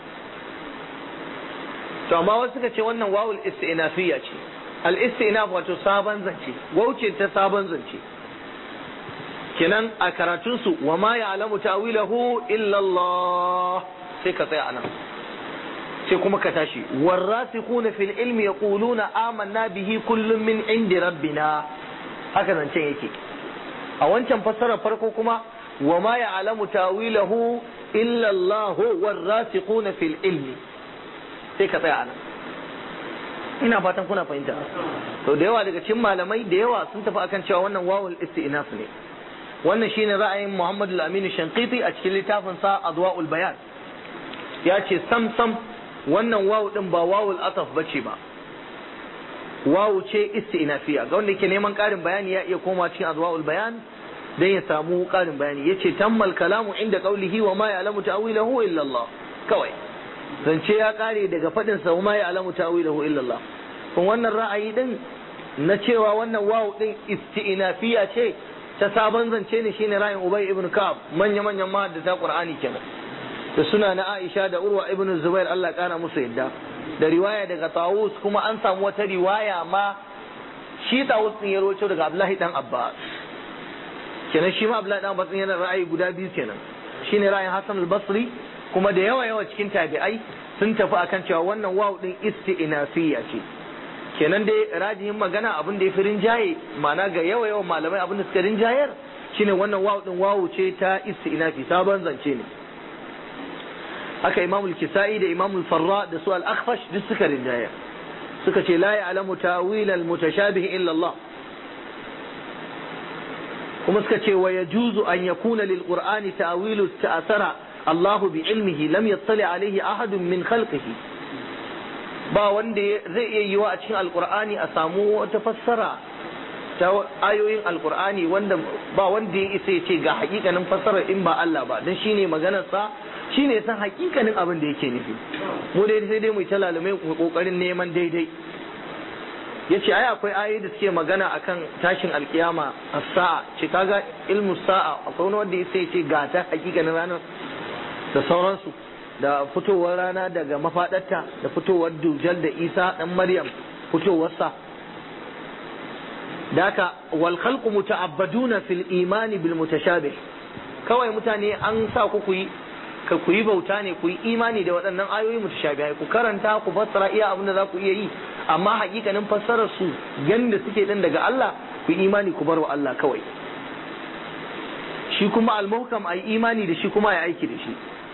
to amma wasu suka ce wannan wawul isti'nafiyya ce al isti'naf wato sabon zance wauce ta sabon zance kenan a karatunsu wa ma ya'lamu ta'wilahu illa Allah sai ka tsaya anan sai kuma ka tashi warasikhuna fil ilmi yaquluna amanna bihi kullum min indi rabbina haka zancen yake a wancan fassarar farko kuma wa ma ya'lamu ta'wilahu illa Allah warasikhuna fil ilmi sai ka tsaya anan ina fatan kuna fahimta to da yawa daga cikin malamai da yawa sun tafi akan cewa wannan wawul isti'naf ne wannan shine ra'ayin Muhammad al-Amin Shanqiti a cikin littafin sa Adwa'ul Bayan ya ce sam sam wannan wawu din ba wawul ataf bace ba wawu ce istinafiya ga wanda yake neman karin bayani ya iya koma cikin Adwa'ul Bayan dan ya samu karin bayani yace tammal kalamu inda qawlihi wa ma ya'lamu ta'wilahu illa Allah kawai zance ya kare daga fadin sa wa ma ya'lamu ta'wilahu illa Allah kun wannan ra'ayi din na cewa wannan wawu din istinafiya ce ta sabon zance ne shine ra'ayin Ubay ibn Ka'ab manya manyan mahaddata Qur'ani kenan da suna na Aisha da Urwa ibn Zubair Allah kana musu yadda da riwaya daga Tawus kuma an samu wata riwaya ma shi Tawus din ya rawaito daga Abdullahi dan Abbas kenan shi ma Abdullahi dan Abbas yana ra'ayi guda biyu kenan shine ra'ayin Hassan al-Basri kuma da yawa yawa cikin tabi'ai sun tafi akan cewa wannan wawu din isti'nafiyya ce kenan dai rajihin magana abin da ya fi rinjaye ma'ana ga yawa yawan malamai abin da suka rinjayar shine wannan wawu din wawu ce ta istinafi sabon zance ne haka imamul kisa'i da imamul farra da su al-akhfash duk suka rinjayar suka ce la ya'lamu ta'wil al-mutashabih illa Allah kuma suka ce wa yajuzu an yakuna lil qur'ani ta'wilu ta'asara Allah bi ilmihi lam yattali alayhi ahadun min khalqihi ba wanda zai iya yiwa a cikin alkur'ani a samu wata fassara ta ayoyin alkur'ani wanda ba wanda ya isa ya ce ga hakikanin fassarar in ba Allah ba don shine maganarsa shine san hakikanin abin da yake nufi mu dai sai dai mu ta lalume mu kokarin neman daidai yace ai akwai ayoyi da suke magana akan tashin alkiyama as-sa'a ce kaga ilmu sa'a akwai wani wanda ya ce ga ta hakikanin ranar da sauransu da fitowar rana daga mafaɗarta da fitowar dujal da isa ɗan maryam fitowarsa da haka wal khalqu muta'abbaduna fil imani bil mutashabih kawai mutane an sa ku ku yi ka ku yi bauta ne ku yi imani da waɗannan ayoyi mutashabihai ku karanta ku fassara iya abin da za ku iya yi amma hakikanin fassarar su yanda suke din daga Allah ku yi imani ku bar wa Allah kawai shi kuma al-muhkam ai imani da shi kuma ya aiki da shi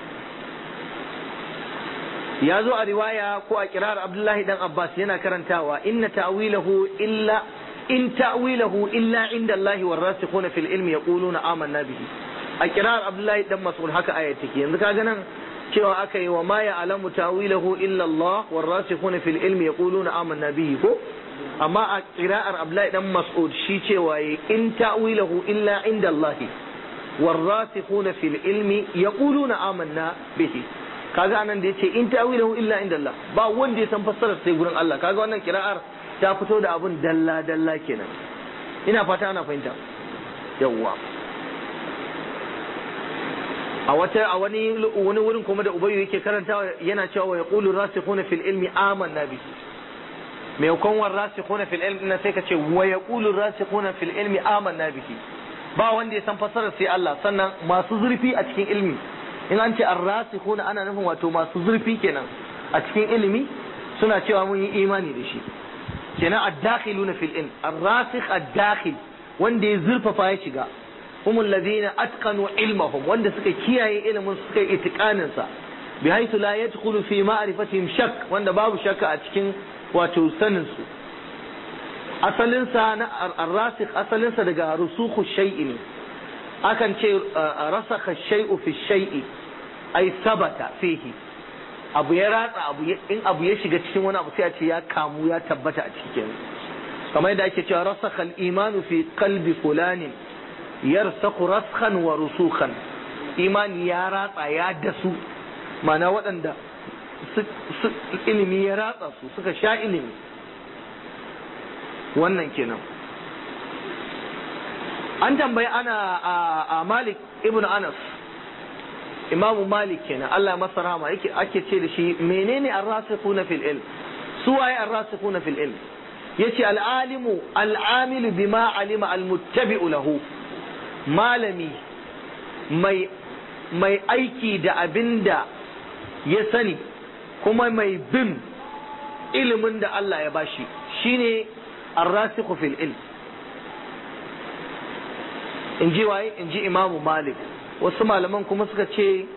ya zo a riwaya ko a kirar Abdullahi dan Abbas yana karantawa inna ta'wilahu illa in ta'wilahu illa inda Allah war rasikhuna fil ilmi yaquluna amanna bihi a kirar Abdullahi dan Mas'ud haka aya take yanzu kaga nan cewa aka yi wa ma ya'lamu ta'wilahu illa Allah war rasikhuna fil ilmi yaquluna amanna bihi ko amma a kira'ar Abdullahi dan Mas'ud shi cewa in ta'wilahu illa inda Allah war rasikhuna fil ilmi yaquluna amanna bihi kaga anan da yace in ta'wilahu illa inda Allah ba wanda ya san fassarar sai gurin Allah kaga wannan kira'ar ta fito da abun dalla dalla kenan ina fata ana fahimta yawwa a wata a wani wani wurin kuma da ubayyu yake karantawa yana cewa wa yaqulu rasikhuna fil ilmi amanna bi mai kon war rasikhuna fil ilmi na sai ka ce wa yaqulu rasikhuna fil ilmi amanna bihi ba wanda ya san fasarar sai Allah sannan masu zurfi a cikin ilmi in an ce ar-rasikhuna ana nufin wato masu zurfi kenan a cikin ilimi suna cewa mun yi imani da shi kenan ad-dakhiluna fil ilm ar-rasikh ad-dakhil wanda ya zurfafa ya shiga هم الذين أتقنوا علمهم wanda suka kiyaye ilimin suka yi itikanin sa bi haythu la yadkhulu fi ma'rifatihim shak wanda babu shakka a cikin wato sanin su asalin sa na ar-rasikh asalin sa daga rusukhu shay'i ne akan ce rasakha shay'u fi shay'i ay sabata fihi abu ya ratsa abu in abu ya shiga cikin wani abu sai a ce ya kamu ya tabbata a cikin kamar yadda ake cewa rasakha al-imanu fi qalbi fulanin yarsaku raskhan wa rusukhan imani ya ratsa ya dasu mana waɗanda ilimi ya ratsa su suka sha ilimi wannan kenan an tambayi ana a malik ibn anas imamu malik kenan Allah ya masa rahama yake ake ce da shi menene ar-rasikhuna fil ilm su waye ar-rasikhuna fil ilm yace al-alimu al-amilu bima alima al-muttabi'u lahu malami mai mai aiki da abin da ya sani kuma mai bin ilimin da Allah ya bashi shine arrasikhu fil ilm in ji waye in ji imamu malik wasu malaman kuma suka ce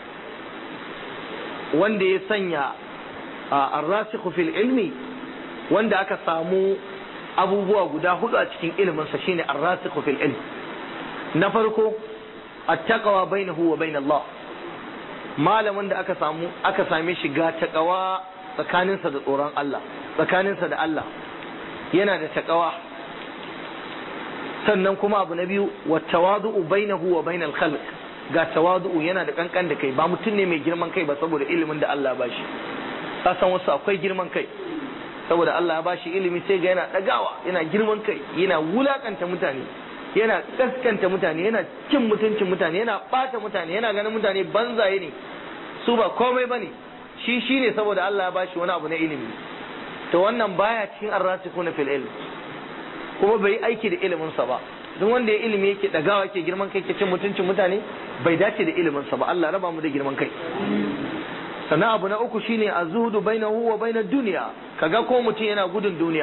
wanda ya sanya arrasikhu fil ilmi wanda aka samu abubuwa guda hudu a cikin iliminsa shine arrasikhu fil ilm na farko attaqwa bainahu wa bain Allah malamin da aka samu aka same shi ga taqwa tsakaninsa da tsoron Allah tsakaninsa da Allah yana da taqwa sannan kuma abu na biyu wa tawadu'u bainahu wa bain al-khalq ga tawadu'u yana da kankan da kai ba mutum ne mai girman kai ba saboda ilimin da Allah ba shi ka san wasu akwai girman kai saboda Allah ya bashi ilimi sai ga yana dagawa yana girman kai yana wulakanta mutane yana kaskanta mutane yana cin mutuncin mutane yana bata mutane yana ganin mutane banzaye ne su ba komai bane shi shi ne saboda Allah ya bashi wani abu na ilimi to wannan baya cikin arrasikuna fil ilm kuma bai aiki da ilimin sa ba duk wanda ya ilimi yake dagawa yake girman kai yake cin mutuncin mutane bai dace da ilimin sa ba Allah raba mu da girman kai sannan abu na uku shine azhudu bainahu wa bainad dunya kaga ko mutum yana gudun duniya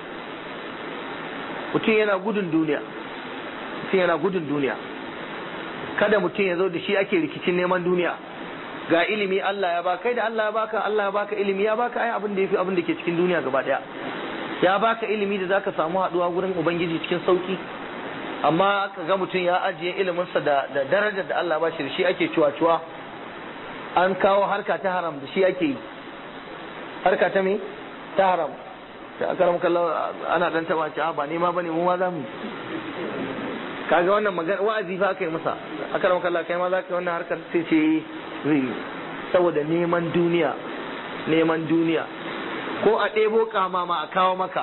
mutum yana gudun duniya mutum yana gudun duniya kada mutum ya zo da shi ake rikicin neman duniya ga ilimi Allah ya baka kai da Allah ya baka Allah ya baka ilimi ya baka ai abin da yafi abin da ke cikin duniya gaba daya ya baka ilimi da zaka samu haduwa gurin ubangiji cikin sauki amma ka ga mutum ya ajiye iliminsa da da darajar da Allah ba shi da shi ake cuwa-cuwa an kawo harka ta haram da shi ake yi harka ta me ta haram da aka ramu kallon ana dan taba ci ba nema bane mu ma za mu kaga wannan magana wa'azi fa aka yi masa aka ramu kallon kai ma za ka yi wannan harkar sai ce zai saboda neman duniya neman duniya ko a ɗebo kamama a kawo maka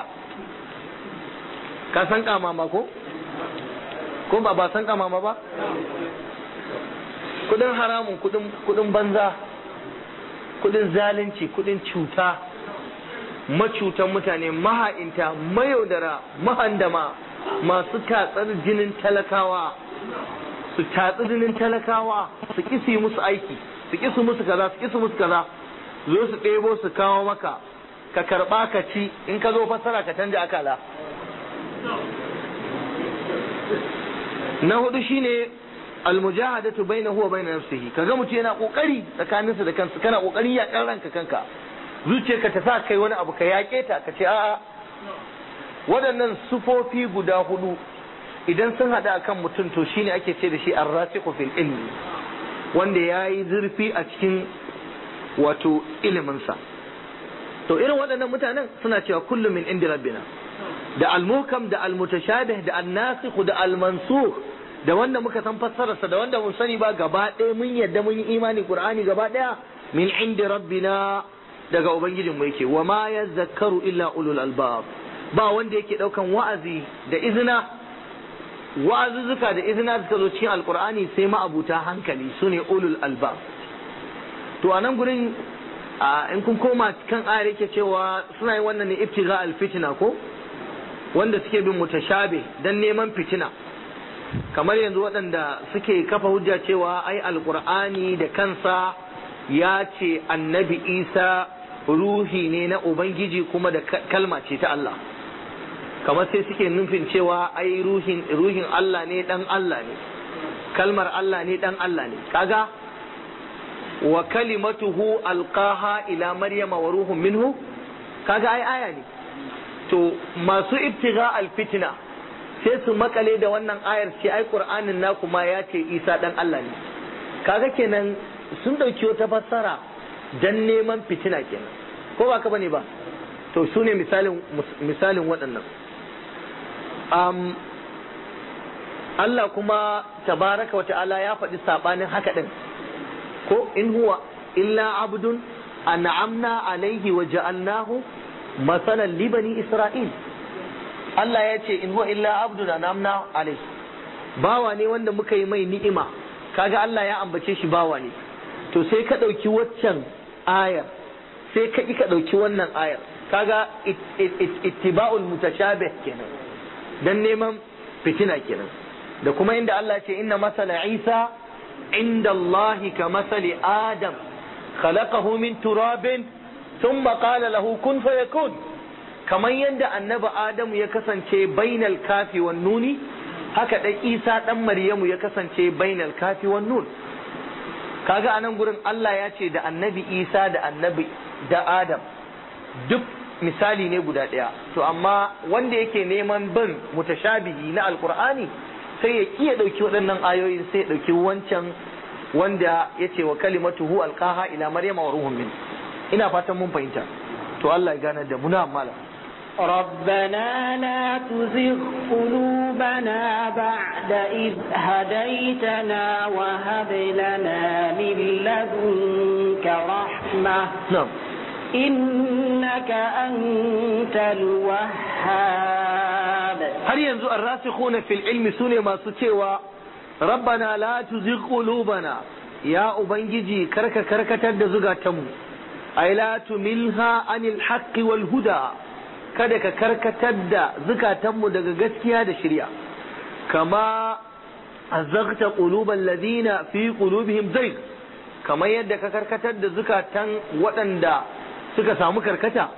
ka san kamama ko ko ba ba san kamama ba kudin haramun kudin banza kudin zalunci kudin cuta macutan mutane maha'inta mayaudara mahandama masu tatsar jinin talakawa su tatsi jinin talakawa su kisi musu aiki su kisu musu kaza su kisu musu kaza zo su ɗebo su kawo maka ka karɓa ka ci in ka zo fassara ka canja akala na hudu shine almujahadatu bainahu wa bain nafsihi kaga mutum yana kokari tsakaninsa da kansa kana kokarin yakan ranka kanka zuciyarka ta sa kai wani abu ka yake ta ka ce a'a waɗannan sufofi guda hudu idan sun haɗu akan mutum to shine ake ce da shi arrasiqu fil ilmi wanda yayi zurfi a cikin wato iliminsa to irin waɗannan mutanen suna cewa kullum min indi rabbina da almukam da almutashabih da annasikh da almansukh da wanda muka san fassararsa da wanda mun sani ba gaba ɗaya mun yadda mun yi imani qur'ani gaba ɗaya min indi rabbina daga ubangijin mu yake wa ma yazakkaru illa ulul albab ba wanda yake daukan wa'azi da izina wa'azuzzuka da izina suka zo cikin alqur'ani sai ma'abuta hankali sune ulul albab to anan gurin a in kun koma kan ayar yake cewa suna yin wannan ne ibtiga alfitina ko wanda suke bin mutashabe dan neman fitina kamar yanzu waɗanda suke kafa hujja cewa ai alqur'ani da kansa ya ce annabi isa ruhi ne na ubangiji kuma da kalma ce ta Allah kamar sai suke nufin cewa ai ruhin ruhin Allah ne dan Allah ne kalmar Allah ne dan Allah ne kaga wa kalimatuhu alqaha ila maryama wa ruhun minhu kaga ai aya ne to masu ibtiga alfitna sai su makale da wannan ayar ce ai qur'anin naku ma ya ce isa dan Allah ne kaga kenan sun dauki wata fassara dan neman fitina kenan ko ba ka bane ba to su ne misalin misalin waɗannan um, Allah kuma tabaraka wa ta'ala ya faɗi sabanin haka din ko in huwa illa abdun an'amna alaihi wa ja'alnahu masalan li bani isra'il Allah ya ce in huwa illa abdun an'amna alaihi bawa ne wanda muka yi mai ni'ima kaga Allah ya ambace shi bawa ne to sai ka ɗauki waccan ayar sai ka ka ɗauki wannan ayar kaga ittiba'ul mutashabih kenan dan neman fitina kenan da kuma inda Allah ce inna masala Isa inda Allah ka masali Adam khalaqahu min turabin thumma qala lahu kun fayakun kamar yadda annabi Adamu ya kasance bainal kafi wan nuni haka dan Isa dan Maryamu ya kasance bainal kafi wan nun kaga anan gurin Allah ya ce da annabi Isa da annabi da Adam duk misali ne guda ɗaya to amma wanda yake neman bin mutashabihi na alkur'ani sai ya iya ɗauki waɗannan ayoyin sai ya ɗauki wancan wanda ya ce wa kalimatuhu alqaha ila maryama wa ruhun min ina fatan mun fahimta to Allah ya gane da mu na mala ربنا لا تزغ قلوبنا بعد إذ هديتنا وهب لنا من لدنك رحمة na'am إنك أنت الوهاب har yanzu arrasikhuna fil ilmi sune masu cewa rabbana la tuzigh qulubana ya ubangiji karka karkatar da zugatanmu ay la tumilha anil haqqi wal huda kada ka karkatar da zukatanmu daga gaskiya da shirya kama azagta qulubal ladina fi qulubihim zayg kamar yadda ka karkatar da zukatan waɗanda suka samu karkata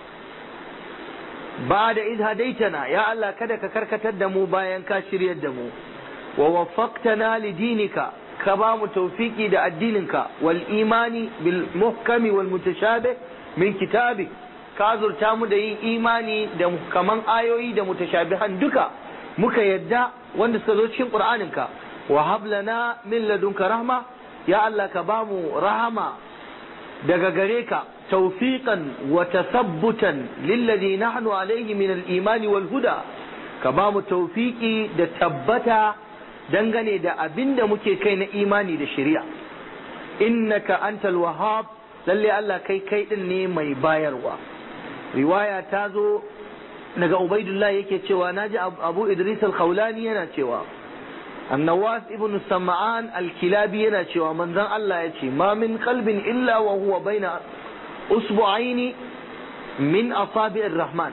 ba da iz hadaitana ya Allah kada ka karkatar da mu bayan ka shiryar da mu wa waffaqtana li dinika ka ba mu tawfiki da addininka wal imani bil muhkami wal mutashabih min kitabik ka zurta mu da yin imani da kaman ayoyi da mutashabihan duka muka yadda wanda suka zo cikin qur'aninka wa hab lana min ladunka rahma ya Allah ka ba mu rahama daga gare ka tawfiqan wa tasabbutan lilladhi nahnu alayhi min al-iman wal huda ka ba mu tawfiqi da tabbata dangane da abinda muke kai na imani da shari'a innaka antal wahhab lalle Allah kai kai din ne mai bayarwa riwaya ta zo daga ubaidullah yake cewa naji abu idris al-khawlani yana cewa النواس ابن السمعان الكلابي yana cewa manzon Allah ya ce ma min qalbin illa wa huwa baina usbu'aini min asabi'ir rahman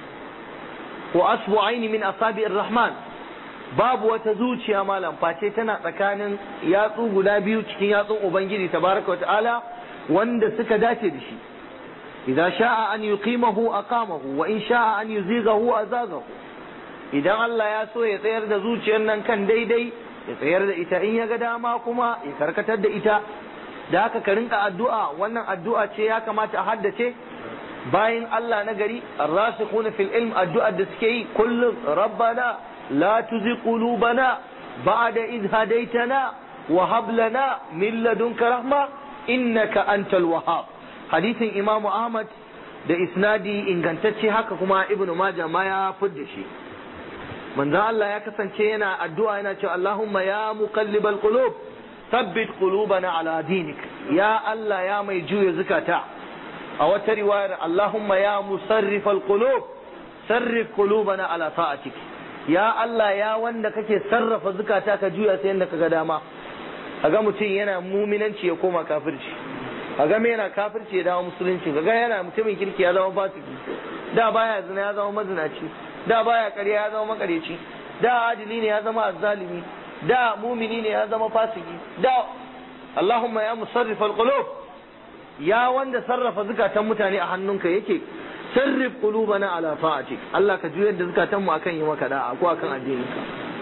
wa asbu'aini min asabi'ir rahman babu wata zuciya malam face tana tsakanin yatsu guda biyu cikin yatsun ubangiji tabaraka wa ta'ala wanda suka dace da shi idza sha'a an yuqimahu aqamahu wa in sha'a an yuzighahu azaghahu idan Allah ya so ya tsayar da zuciyar nan kan daidai ya tsayar da ita in ya ga dama kuma ya karkatar da ita da haka ka rinka addu'a wannan addu'a ce ya kamata a haddace bayan Allah na gari arrasikhuna fil ilm addu'a da suke yi kullum rabbana la tuzigh qulubana ba'da idh hadaytana wa hab lana min ladunka rahma innaka antal wahhab hadisin imamu ahmad da isnadi ingantacce haka kuma ibnu majah ma ya fidda shi manzo Allah ya kasance yana addu'a yana cewa Allahumma ya muqallibal qulub thabbit qulubana ala dinik ya Allah ya mai juya zukata a wata riwayar Allahumma ya musarrifal qulub sarrif qulubana ala ta'atik ya Allah ya wanda kake sarrafa zukata ka juya sai yanda kaga dama kaga mutum yana muminanci ya koma kafirci kaga me yana kafirci ya dawo musulunci kaga yana mutumin kirki ya zama fasiki da baya zina ya zama mazinaci da baya ƙarya ya zama makareci da adili ne ya zama azzalimi da mumini ne ya zama fasiki da Allahumma ya musarrifal qulub ya wanda sarrafa zukatan mutane a hannunka yake sarrif qulubana ala ta'atik Allah ka juyar da zukatan mu akan yi maka da'a ko akan addininka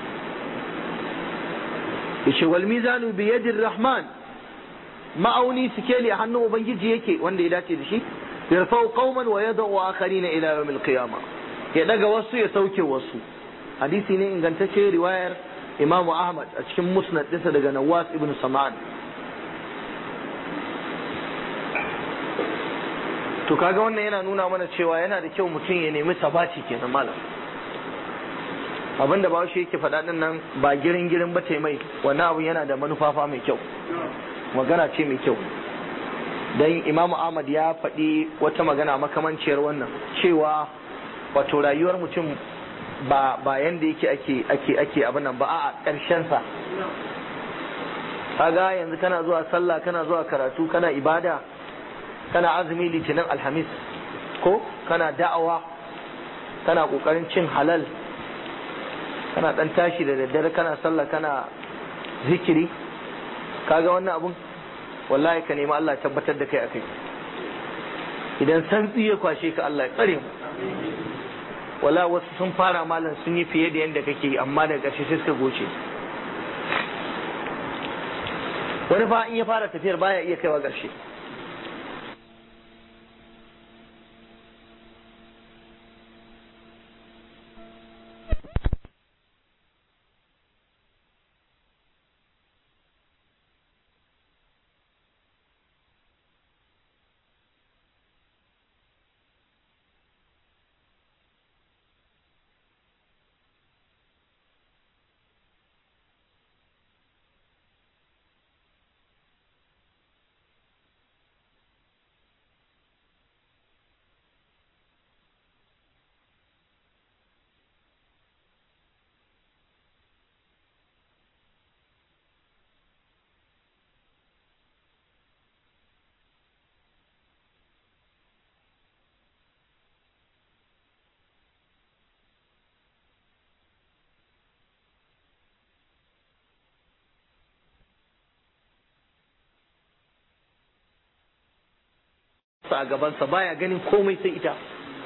yace wal mizanu bi yadir rahman ma'auni sikeli a hannun ubangiji yake wanda ya dace da shi yarfau qauman wa yad'u akharina ila yawmil qiyamah ya daga wasu ya sauke wasu hadisi ne ingantacce riwayar imamu ahmad a cikin musnad ɗinsa daga nawas ibn sam'an to kaga wannan yana nuna mana cewa yana da kyau mutum ya nemi sabati kenan malam abinda ba shi yake faɗa din nan ba girin girin ba ce mai wannan abun yana da manufafa mai kyau magana ce mai kyau dan imamu ahmad ya faɗi wata magana makamanciyar wannan cewa wato rayuwar mutum ba ba yanda yake ake ake ake abin nan ba a ƙarshen sa kaga yanzu kana zuwa sallah kana zuwa karatu kana ibada kana azumi litinin alhamis ko kana da'awa kana kokarin cin halal kana dan tashi da daddare kana sallah kana zikiri kaga wannan abun wallahi ka nemi Allah tabbatar da kai akai idan santsi ya kwashe ka Allah ya tsare mu wala wasu sun fara malam sun yi fiye da yadda kake yi amma daga ƙarshe sai suka goce wani fa in ya fara tafiyar baya iya kaiwa ƙarshe sa a gabansa baya ganin komai sai ita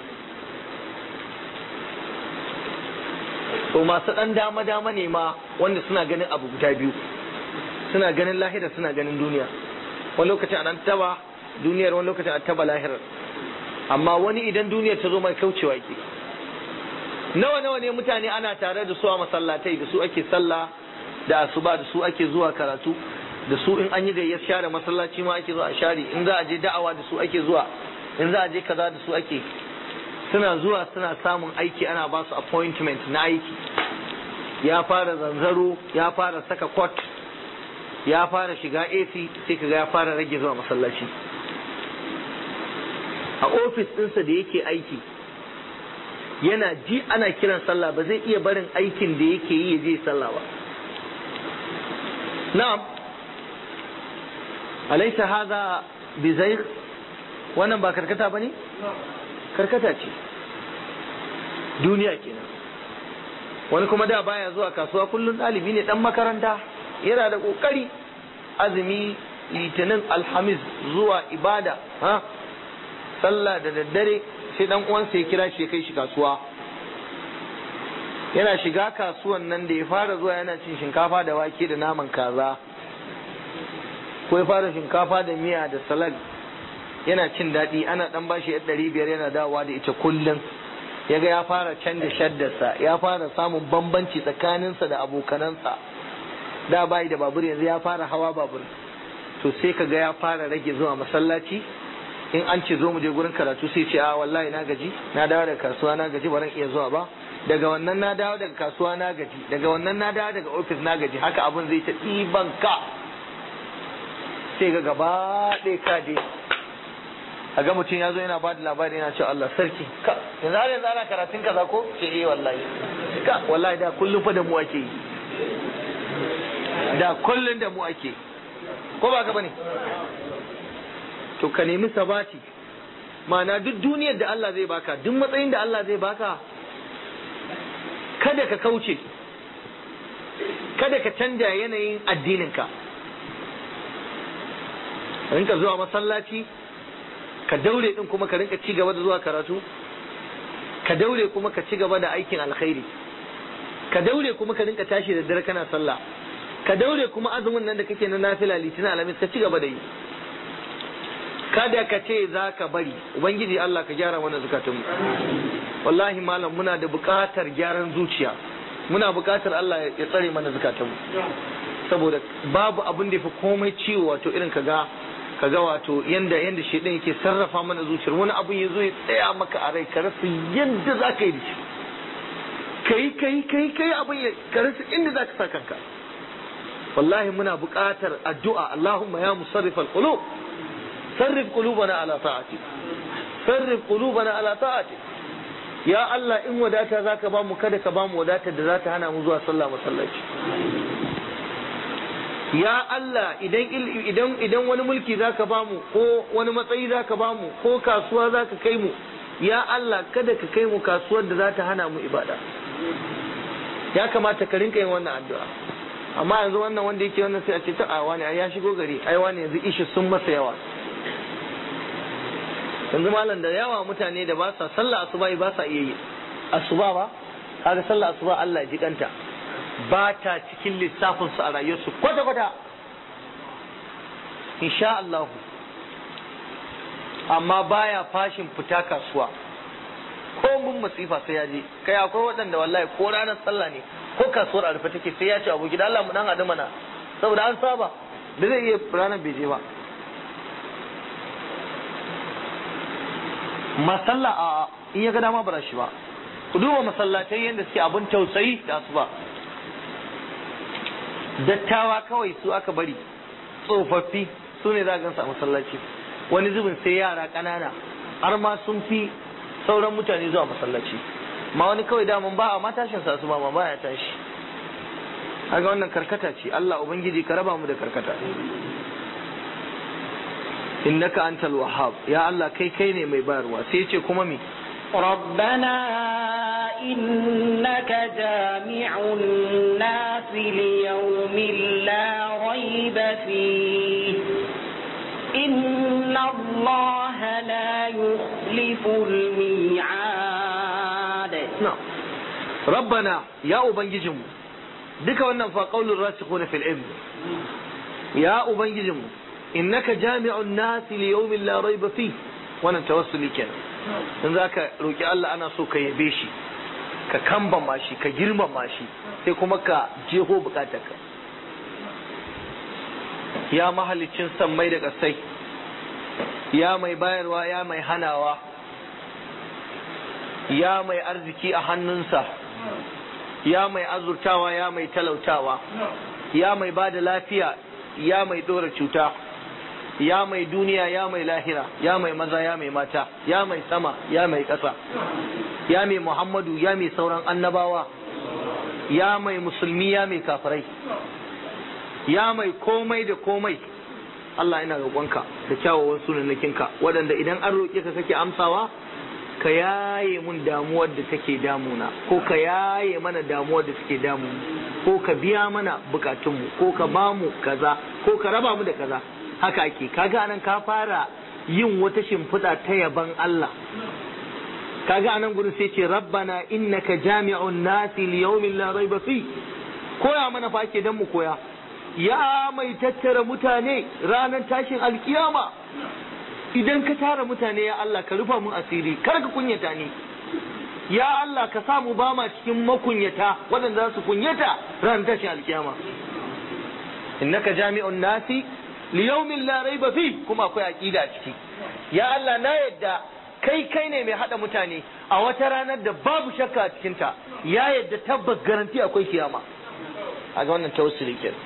to masu ɗan dama dama ne ma wanda suna ganin abu guda biyu suna ganin lahira suna ganin duniya wani lokacin an taba duniyar wani lokacin an taba lahirar amma wani idan duniyar ta zo mai kaucewa yake nawa nawa ne mutane ana tare da su a masallatai da su ake sallah da asuba da su ake zuwa karatu da su in an yi gayyar share masallaci ma ake zuwa a share in za a je da'awa da su ake zuwa in za a je kaza da su ake suna zuwa suna samun aiki ana ba su appointment na aiki ya fara zanzaro ya fara saka coat ya fara shiga AC sai kaga ya fara rage zuwa masallaci a ofis ɗinsa da yake aiki yana ji ana kiran sallah ba zai iya barin aikin da yake yi ya je sallah ba na'am alaisa haza bizair wannan ba karkata ba ne? karkata ce duniya kenan wani kuma da baya zuwa kasuwa kullum ɗalibi ne ɗan makaranta yana da ƙoƙari azumi litinin alhamis zuwa ibada ha sallah da daddare sai dan uwansa ya kira shi ya kai shi kasuwa yana shiga kasuwan nan da ya fara zuwa yana cin shinkafa da wake da naman kaza ko ya fara shinkafa da miya da salad yana cin daɗi ana ɗan bashi yar ɗari biyar yana dawowa da ita kullum ya ga ya fara canja shaddarsa ya fara samun bambanci tsakaninsa da abokanansa da bayi da babur yanzu ya fara hawa babur to sai ka ga ya fara rage zuwa masallaci in an ce zo mu je gurin karatu sai ce a wallahi na gaji na dawo daga kasuwa na gaji ba iya zuwa ba daga wannan na dawo daga kasuwa na gaji daga wannan na dawo daga ofis na gaji haka abun zai ta ɗiban ka sai ga gaba ɗaya ka je a ga mutum ya zo yana ba da labari yana cewa Allah sarki ka yanzu har yanzu ana karatun kaza ko ce eh wallahi ka wallahi da kullum fa da mu ake yi da kullum da mu ake ko ba ka bane to ka nemi sabati ma'ana duk duniyar da Allah zai baka duk matsayin da Allah zai baka kada ka kauce kada ka canja yanayin addininka rinka zuwa masallaci ka daure din kuma ka rinka ci gaba da zuwa karatu ka daure kuma ka ci gaba da aikin alkhairi ka daure kuma ka rinka tashi da dare kana sallah ka daure kuma azumin nan da kake na nafila litinin alamis ka ci gaba da yi kada ka ce za ka bari ubangiji Allah ka gyara mana zukatunmu wallahi malam muna da buƙatar gyaran zuciya muna buƙatar Allah ya tsare mana zukatunmu saboda babu abin da ya fi komai ciwo wato irin ka ga ka ga wato yanda yanda shedan yake sarrafa mana zuciyar wani abin ya zo ya tsaya maka a rai ka rasa yadda za ka yi da shi kai kai kai kai abin ya ka rasa inda za ka sa kanka wallahi muna buƙatar addu'a Allahumma ya musarrifal qulub sarrif qulubana ala ta'atik sarrif qulubana ala ta'atik ya Allah in wadata zaka ba mu kada ka ba mu wadatar da za ta hana mu zuwa sallah masallaci ya Allah idan idan idan wani mulki zaka ba mu ko wani matsayi zaka ba mu ko kasuwa zaka kai mu ya Allah kada ka kai mu kasuwar da za ta hana mu ibada ya kamata ka rinka yin wannan addu'a amma yanzu wannan wanda yake wannan sai a ce ta a wani ya shigo gari ai wani yanzu ishi sun masa yawa yanzu malam da yawa mutane da ba sa sallah asuba ba sa iya yi asuba ba kaga sallah asuba Allah ya jikanta ba ta cikin lissafin su a rayuwarsu kwata kwata insha Allah amma baya fashin fita kasuwa ko mun masifa sai ya je kai akwai waɗanda wallahi ko ranar sallah ne ko kasuwar a rufe take sai ya ce abu gida Allah mu dan adu mana saboda an saba da zai iya ranar bai je ba masalla a in ya ga dama bara shi ba ku duba masallatai yadda suke abin tausayi da su ba dattawa kawai su aka bari tsofaffi su ne za a gansu a masallaci wani zubin sai yara ƙanana har ma sun fi sauran mutane zuwa masallaci ma wani kawai daman ba a matashin sa su ba ma baya tashi kaga wannan karkata ce Allah ubangiji ka raba mu da karkata innaka antal wahhab ya Allah kai kai ne mai bayarwa sai ce kuma me ربنا إنك جامع الناس ليوم لا ريب فيه إن الله لا يخلف الميعاد نعم ربنا يا ubangijinmu duka wannan fa qaulur rasikhuna fil ilm ya ubangijinmu innaka jami'un nasi li yawmin la rayba fi wannan tawassuli kenan in zaka roki Allah ana so ka yabe shi ka kambama shi ka girmama shi sai kuma ka jeho bukatarka ya mahalicin sammai da ƙasai ya mai bayarwa ya mai hanawa ya mai arziki a hannunsa ya mai azurtawa ya mai talautawa ya mai ba da lafiya ya mai ɗora cuta ya mai duniya ya mai lahira ya mai maza ya mai mata ya mai sama ya mai ƙasa ya mai muhammadu ya mai sauran annabawa ya mai musulmi ya mai kafirai ya mai komai da komai Allah ina roƙonka da kyawawan sunanakinka waɗanda idan an roƙe ka kake amsawa ka yaye mun damuwar da take damuna ko ka yaye mana damuwar da take damu ko ka biya mana bukatunmu ko ka ba mu kaza ko ka raba mu da kaza haka ake kaga anan ka fara yin wata shimfiɗa ta yaban Allah kaga anan gurin sai ce rabbana innaka jami'un nasi li yawmin la rayba fi koya mana fa ake dan mu koya ya mai tattara mutane ranar tashin alkiyama idan ka tara mutane ya Allah ka rufa mun asiri kar ka kunyata ni ya Allah ka sa mu ba ma cikin makunyata waɗanda za su kunyata ranar tashin alkiyama innaka jami'un nasi li yawmin la rayba fi kuma akwai aqida a ciki ya Allah na yadda kai kai ne mai hada mutane a wata ranar da babu shakka a cikinta ya yadda tabbas garanti akwai kiyama a ga wannan tawassuli kenan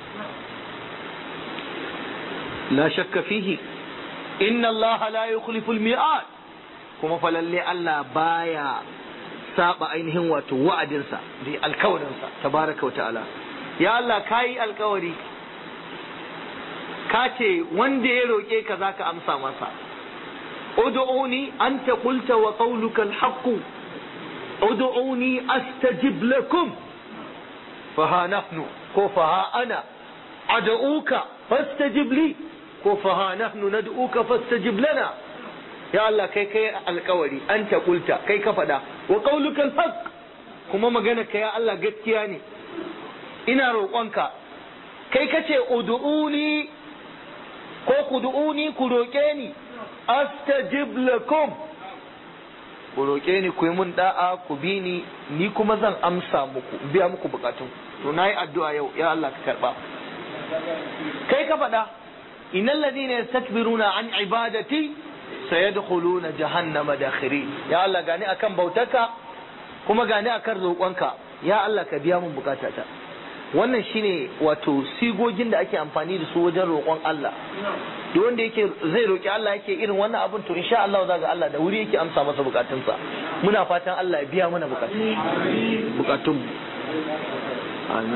لا شك فيه إن الله لا يخلف الميعاد kuma falalle Allah baya saba ainihin wato wa'adinsa da alkawarinsa tabaraka wa ta'ala ya Allah kayi alkawari ka ce wanda ya roƙe ka zaka amsa masa ud'uni anta qulta wa qawluka al-haqq ud'uni astajib lakum fa ha nahnu ko fa ha ana ad'uka fastajib li ko fa ha nahnu nad'uka fastajib lana ya Allah kai kai alkawari anta qulta kai ka faɗa wa qawluka al-haqq kuma magana ka ya Allah gaskiya ne ina roƙonka kai kace ud'uni ko ku du'uni ku roƙe ni astajib lakum ku roƙe ni ku yi mun da'a ku bi ni ni kuma zan amsa muku biya muku bukatun to nayi addu'a yau ya Allah ka karba kai ka faɗa innal ladina yastakbiruna an ibadati sayadkhuluna jahannama dakhirin ya Allah gani akan bautaka kuma gani akan roƙonka ya Allah ka biya mun bukatata wannan shine wato sigogin da ake amfani da su wajen roƙon Allah duk wanda yake zai roƙi Allah yake irin wannan abin to insha Allah za ga Allah da wuri yake amsa masa bukatunsa muna fatan Allah ya biya mana bukatun bukatun amin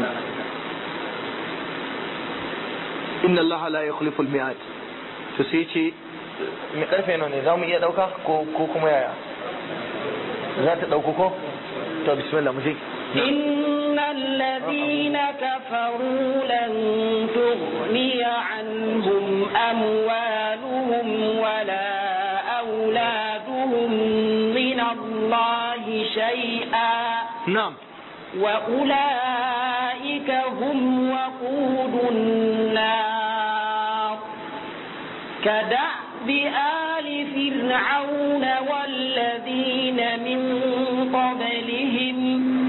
inna Allah la yukhlifu al-mi'ad to sai ce me karfe nawa ne zamu iya dauka ko ko kuma yaya za ta dauko ko to bismillah mu je إن الذين كفروا لن تغني عنهم أموالهم ولا أولادهم من الله شيئا na'am وأولئك هم وقود النار كدأب آل فرعون والذين من قبلهم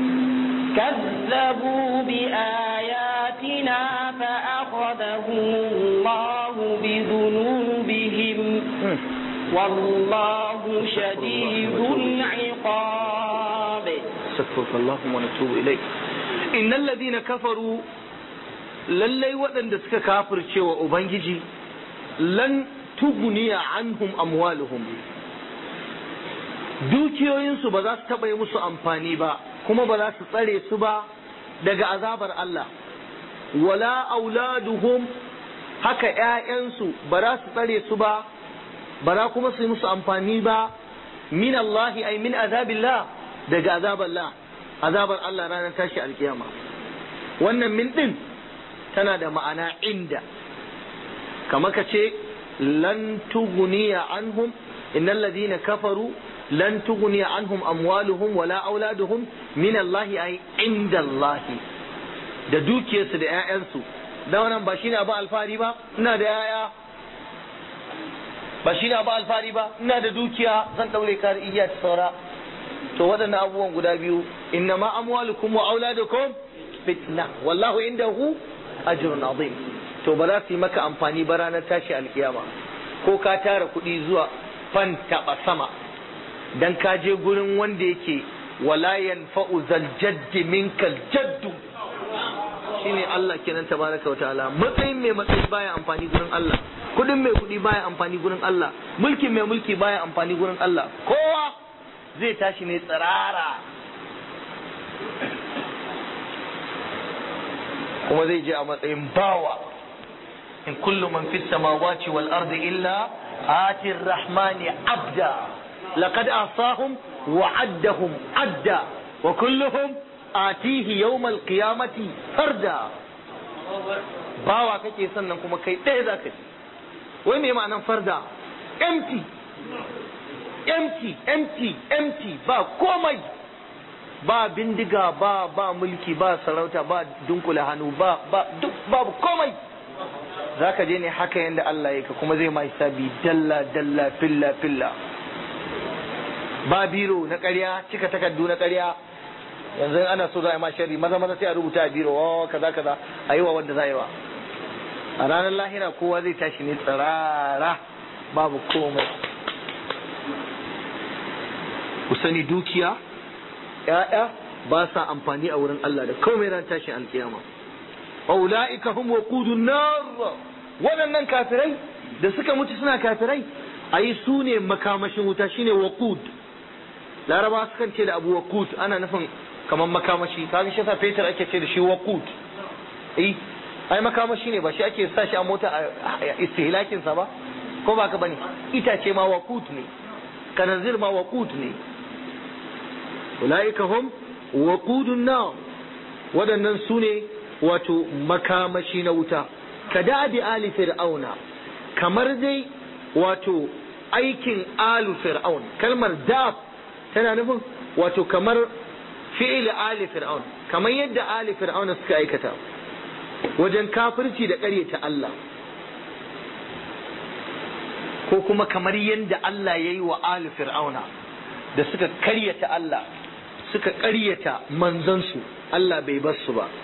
كذبوا بآياتنا فأخذهم الله بذنوبهم والله شديد العقاب استغفرك اللهم ونتوب إليك إن الذين كفروا lallai waɗanda suka kafirce wa Ubangiji lan tuguniya anhum amwaluhum dukiyoyinsu ba za su taɓa yi musu amfani ba kuma ba za su tsare su ba daga azabar Allah wala auladuhum haka ‘ya'yansu ba za su tsare su ba ba za kuma su yi musu amfani ba min Allahi ay min azabillah daga azabar Allah azabar Allah ranar tashi alkiyama wannan min din tana da ma'ana inda kamar ka ce lan tuguniya anhum innal ladina kafaru lan tuguniya anhum amwaluhum wala auladuhum min Allah ay inda Allah da dukiyarsu da 'ya'yansu da wannan ba shine abu alfari ba ina da 'ya'ya ba shine abu alfari ba ina da dukiya zan daure kar igiya ta saura to waɗannan abubuwan guda biyu inna ma amwalukum wa auladukum fitna wallahu indahu ajrun azim to ba za su yi maka amfani ba ranar tashi alkiyama ko ka tara kuɗi zuwa fan taɓa sama dan ka je gurin wanda yake wala yanfa'u zal jaddi minkal jaddu shine Allah kenan tabaraka wa ta'ala matsayin mai matsayi baya amfani gurin Allah kudin mai kudi baya amfani gurin Allah mulkin mai mulki baya amfani gurin Allah kowa zai tashi ne tsirara kuma zai je a matsayin bawa in kullu man fis samawati wal ardi illa ati rahmani abda laqad asahum wa addahum adda wa kulluhum atihi yawmal qiyamati farda bawa kake sannan kuma kai ɗaya za ka wai me ma'anan farda empty empty empty empty ba komai ba bindiga ba ba mulki ba sarauta ba dunkula hannu ba ba duk babu komai za ka je ne haka yadda Allah ya ka kuma zai ma hisabi dalla dalla filla filla ba biro na ƙarya cika takardu na ƙarya yanzu ana so za a yi ma sharri maza maza sai a rubuta a biro wa kaza kaza a yi wa wanda za a yi wa a ranar lahira kowa zai tashi ne tsirara babu komai ku sani dukiya ‘ya'ya ba sa amfani a wurin Allah da komai ran tashin alkiyama ula'ika hum waqudun nar waɗannan kafirai da suka mutu suna kafirai ayi su ne makamashin wuta shine waqud laraba sukan ce da abu waqud ana nufin kamar makamashi kaga shi yasa fetur ake ce da shi waqud eh ai makamashi ne ba shi ake sa shi a mota a istihlakin sa ba ko ba ka bane itace ma waqut ne kanazir ma waqut ne ulaika hum waqudun nar waɗannan su ne wato makamashi na wuta ka da'abi ali fir'auna kamar dai wato aikin alu fir'aun kalmar da'ab tana nufin wato kamar fi'il ali fir'aun kamar yadda ali fir'auna suka aikata wajen kafirci da ƙaryata Allah ko kuma kamar yadda Allah ya yi wa ali fir'auna da suka ƙaryata Allah suka ƙaryata manzansu Allah bai bar su ba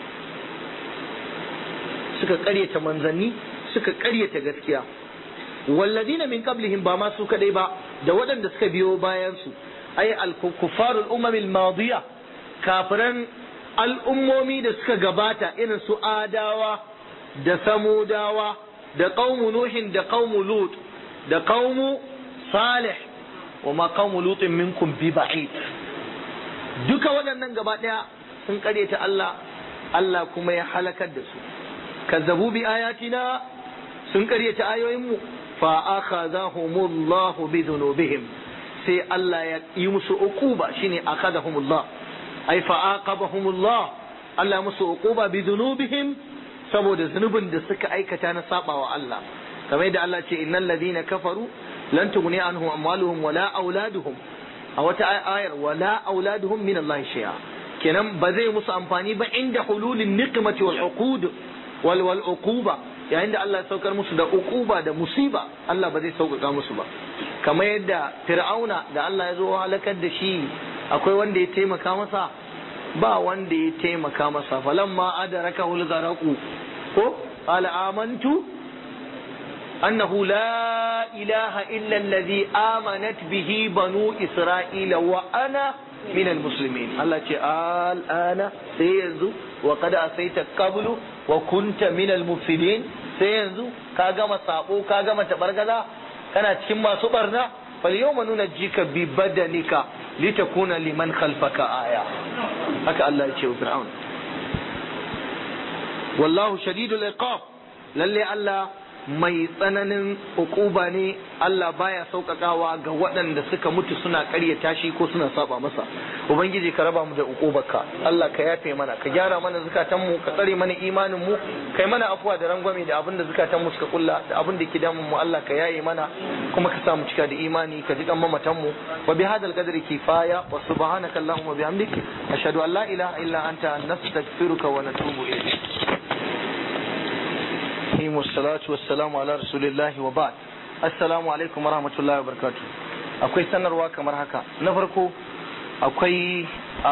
suka ƙaryata manzanni suka ƙaryata gaskiya walladina min qablihim ba ma su kadai ba da waɗanda suka biyo bayan su ay al-kuffarul umamil madiya kafiran al'ummomi da suka gabata irin su adawa da samudawa da qaumu nuhin da qaumu lut da qaumu salih wa ma qaumu lutin minkum bi ba'id duka waɗannan gaba ɗaya sun ƙaryata Allah Allah kuma ya halakar da su kazzabu bi ayatina sun ƙaryata ayoyinmu fa akhadhahumullahu bi dhunubihim sai Allah ya yi musu uquba shine akhadahumullah ai fa aqabahumullah Allah musu uquba bi dhunubihim saboda zunubin da suka aikata na sabawa Allah kamar yadda Allah ce innal ladina kafaru lan tughni anhum amwaluhum wala auladuhum a wata ayar wala auladuhum min Allah shay'a kenan ba zai musu amfani ba inda hululin niqmati wal uqud wal wal uquba yayin da Allah ya saukar musu da uquba da musiba Allah ba zai sauƙaƙa musu ba kamar yadda fir'auna da Allah ya zo halakar da shi akwai wanda ya taimaka masa ba wanda ya taimaka masa falamma adaraka hul garaku ko qala amantu annahu la ilaha illa alladhi amanat bihi banu isra'ila wa ana min almuslimin Allah ce al'ana sai yanzu wa qad asaita qablu wa kunta min almufsidin sai yanzu ka gama sabo ka gama tabargaza kana cikin masu barna fal yawma nunajjika bi badanika litakuna liman khalfaka aya haka Allah ya ce wa fir'aun wallahu shadidul iqab lalle Allah mai tsananin ukuba ne Allah baya sauƙaƙawa ga waɗanda suka mutu suna ƙaryata shi ko suna saba masa ubangiji ka raba mu da ukubarka Allah ka yafe mana ka gyara mana zukatan mu ka tsare mana imanin mu kai mana afuwa da rangwame da abin da zukatan mu suka kulla da abin da ke damun mu Allah ka yaye mana kuma ka sa mu cika da imani ka ji kan mamatan mu wa bi hadal qadri kifaya wa subhanaka allahumma bihamdik ashhadu an la ilaha illa anta nastaghfiruka wa natubu ilayk الرحيم والصلاة والسلام على رسول الله وبعد السلام عليكم ورحمة الله وبركاته akwai sanarwa kamar haka na farko akwai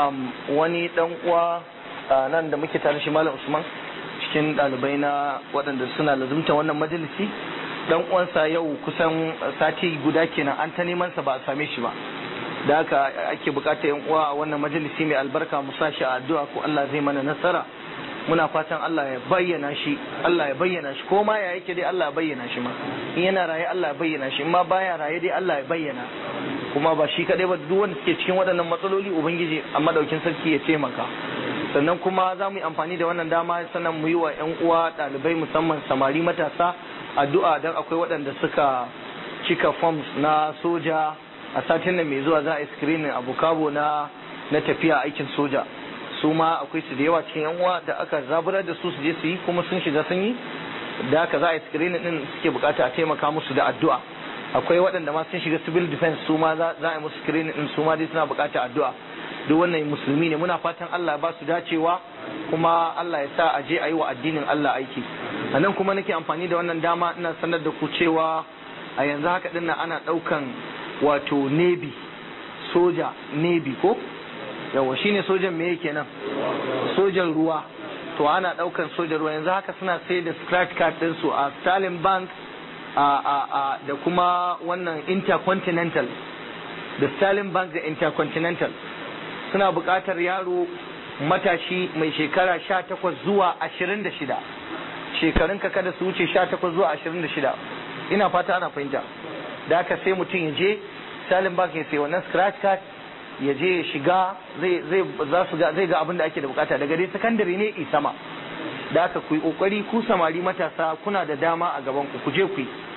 wani dan uwa nan da muke tare shi malam usman cikin ɗalibai na waɗanda suna lazumta wannan majalisi dan uwansa yau kusan sati guda kenan an ta neman sa ba a same shi ba da haka ake bukata yan uwa a wannan majalisi mai albarka mu sa shi a addu'a ko Allah zai mana nasara muna fatan Allah ya bayyana shi Allah ya bayyana shi ko ma ya yake dai Allah ya bayyana shi ma in yana raye Allah ya bayyana shi in ma baya raye dai Allah ya bayyana kuma ba shi kadai ba duk wanda suke cikin waɗannan matsaloli ubangiji a madaukin sarki ya taimaka sannan kuma za mu yi amfani da wannan dama sannan mu yi wa ƴan uwa ɗalibai musamman samari matasa addu'a dan akwai waɗanda suka cika forms na soja a satin nan mai zuwa za a yi screening a bukabo na na tafiya aikin soja su ma akwai su da yawa cikin yan uwa da aka zaburar da su su je su yi kuma sun shiga sun yi da haka za a yi screening din suke bukata a taimaka musu da addu'a akwai waɗanda ma sun shiga civil defense su ma za a yi musu screening din su ma dai suna bukata addu'a duk wannan musulmi ne muna fatan Allah ya ba su dacewa kuma Allah ya sa a je a yi wa addinin Allah aiki a nan kuma nake amfani da wannan dama ina sanar da ku cewa a yanzu haka dinnan ana ɗaukan wato navy soja navy ko yawa shine sojan me yake nan sojan ruwa to ana daukan sojan ruwa yanzu haka suna sai da scratch card din su a Stalin Bank a a a da kuma wannan Intercontinental da Stalin Bank da Intercontinental suna buƙatar yaro matashi mai shekara 18 zuwa 26 shekarun ka kada su wuce 18 zuwa 26 ina fata ana fahimta da haka sai mutum ya je Stalin Bank ya sai wannan scratch card ya je ya shiga zai zai za su ga zai ga abin da ake da bukata daga dai sakandare ne i sama da aka ku yi kokari ku samari matasa kuna da dama a gaban ku ku je ku yi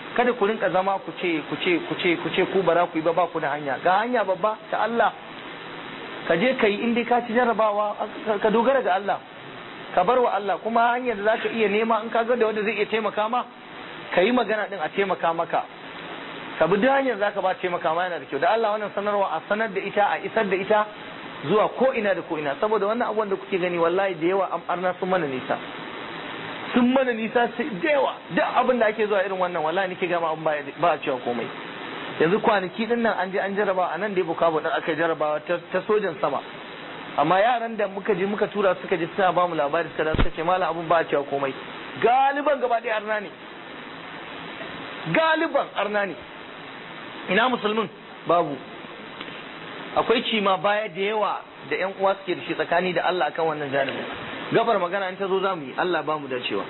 kada ku rinka zama ku ce ku ce ku ce ku ce ku bara ku yi ba ba ku da hanya ga hanya babba ta Allah ka je ka yi in dai ka ci jarabawa ka dogara ga Allah ka bar wa Allah kuma hanyar da zaka iya nema in ka ga da wanda zai iya taimaka ma ka yi magana din a taimaka maka ka bi duk hanyar zaka ba taimaka ma yana da kyau da Allah wannan sanarwa a sanar da ita a isar da ita zuwa ko ina da ko ina saboda wannan abubuwan da kuke gani wallahi da yawa an arna sun mana nisa sun mana nisa da yawa duk abin da ake zuwa irin wannan wallahi nake gama abin ba a cewa komai yanzu kwanaki din nan an je an jaraba a nan da bukabu din aka jarabawa ta sojan sama amma yaran da muka je muka tura suka je suna ba mu labari suka da suka ce malam abin ba a cewa komai galiban gaba ɗaya arna ne galiban arna ne ina musulmin babu akwai cima baya da yawa da yan uwa suke da shi tsakani da Allah akan wannan janibin gabar magana in ta zo za mu yi Allah ba mu dacewa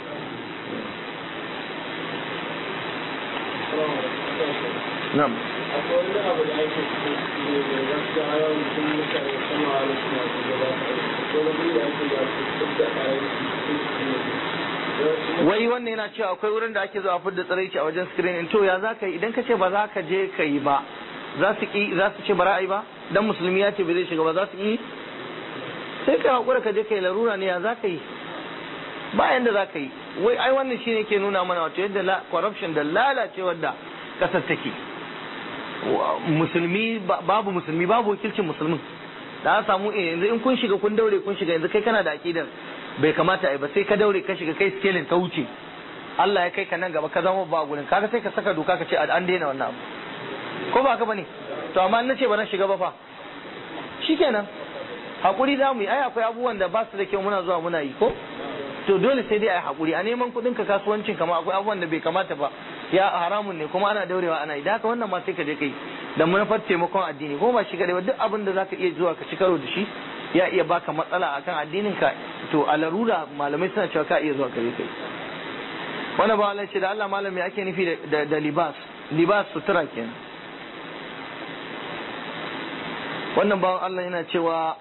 Na'am. akwai wani abu da ake cikin ne da gaskiya yawan mutum mutane sama a wasu na su gaba ko na biyu da ake da su duk da kayan su wai wannan yana cewa akwai wurin da ake zuwa fidda tsiraici a wajen screening to ya za ka yi idan ka ce ba za ka je ka yi ba za su ki za su ce ba ra'ayi ba dan musulmi ya ce ba zai shiga ba za su yi sai ka hakura ka je ka yi larura ne ya za ka yi ba yanda za ka yi wai ai wannan shine ke nuna mana wato yadda corruption da lalacewar da kasar take musulmi babu musulmi babu wakilcin musulmin da an samu yanzu in kun shiga kun daure kun shiga yanzu kai kana da akidar bai kamata a yi ba sai ka daure ka shiga kai skelin ka wuce Allah ya kai ka nan gaba ka zama ba gurin kaga sai ka saka doka ka ce an daina wannan abu ko ba ka bane to amma na ce ba na shiga ba fa shikenan hakuri za mu yi ai akwai abubuwan da ba su da kyau muna zuwa muna yi ko to dole sai dai a yi hakuri a neman kuɗin ka kasuwancin kama akwai abubuwan da bai kamata ba ya haramun ne kuma ana daurewa ana yi da haka wannan ma sai ka je kai da manufar taimakon addini ko ba shi kadai ba duk abin da zaka iya zuwa ka ci karo da shi ya iya baka matsala akan addinin ka to a larura malamai suna cewa ka iya zuwa ka je kai wannan ba Allah ce da Allah malami ake nufi da da libas libas sutura kenan wannan bawan Allah yana cewa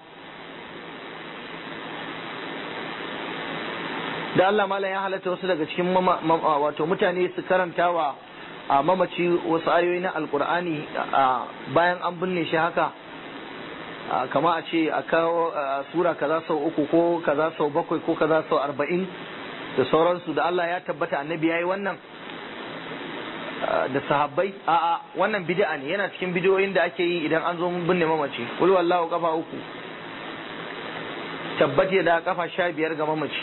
da Allah malam ya halatta wasu daga cikin wato mutane su karanta wa a mamaci wasu ayoyi na alkur'ani bayan an binne shi haka kama a ce a kawo sura kaza sau uku ko kaza sau bakwai ko kaza sau arba'in da sauransu da Allah ya tabbata annabi ya yi wannan da sahabbai a'a wannan bid'a ne yana cikin bidiyoyin da ake yi idan an zo binne mamaci wal wallahu kafa uku tabbati da kafa sha biyar ga mamaci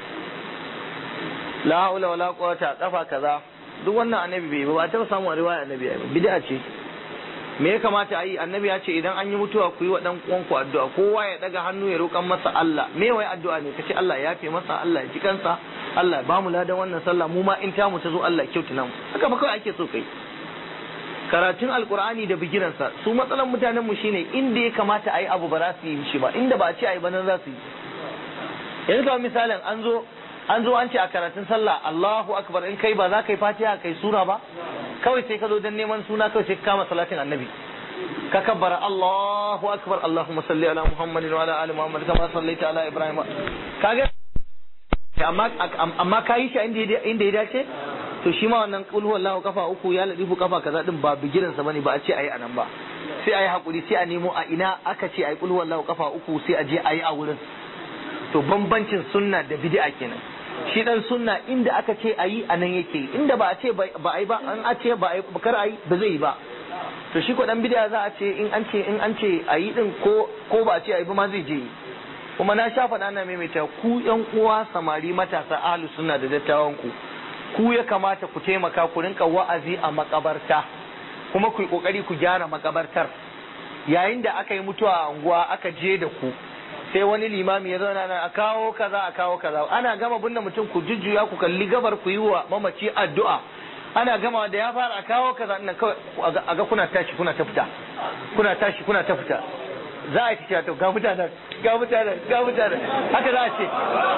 la haula wala quwwata kafa kaza duk wannan annabi bai ba ta samu riwaya annabi ya bid'a ce me ya kamata a yi annabi ya ce idan an yi mutuwa ku yi wa dan uwanku addu'a kowa ya daga hannu ya roƙan masa Allah me wai addu'a ne kace Allah ya yafe masa Allah ya ji kansa Allah ba mu ladan wannan sallah mu ma in ta mu ta zo Allah ya kyautu nan haka ba kawai ake so kai karatun alkur'ani da bigiransa su matsalan mutanen mu shine inda ya kamata a yi abu ba za su yi shi ba inda ba a ce a yi ba nan za su yi yanzu kamar misalin an zo an zo an ce a karatun sallah Allahu akbar in kai ba za ka yi fatiha kai sura ba kawai sai ka zo dan neman suna kawai sai ka kama salatin annabi ka kabbara Allahu akbar Allahumma salli ala Muhammadin wa ala ali Muhammad kama sallaita ala Ibrahim kaga amma amma kai shi inda inda ya dace to shi ma wannan qul huwallahu kafa uku ya ladifu kafa kaza din ba bigiran sa bane ba a ce ayi anan ba sai ayi hakuri sai a nemo a ina aka ce ayi qul huwallahu kafa uku sai a je ayi a wurin to bambancin sunna da bid'a kenan shi dan sunna inda aka ce ayi a nan yake inda ba a ce ba a yi ba an a ce ba a yi kar a yi ba zai yi ba to shi ko dan bid'a za a ce in an ce in an ce ayi din ko ko ba a ce ayi ba ma zai je kuma na sha faɗa na maimaita ku yan uwa samari matasa ahlu sunna da dattawan ku ku ya kamata ku taimaka ku rinka wa'azi a makabarta kuma ku yi kokari ku gyara makabartar yayin da aka yi mutuwa a unguwa aka je da ku sai wani limami ya zauna nan a kawo kaza a kawo kaza ana gama binne mutum ku jujjuya ku kalli gabar ku yi wa mamaci addu'a ana gama da ya fara a kawo kaza nan kawai a ga kuna tashi kuna ta fita kuna tashi kuna ta fita za a ci to ga mutanen ga mutanen ga mutanen haka za a ce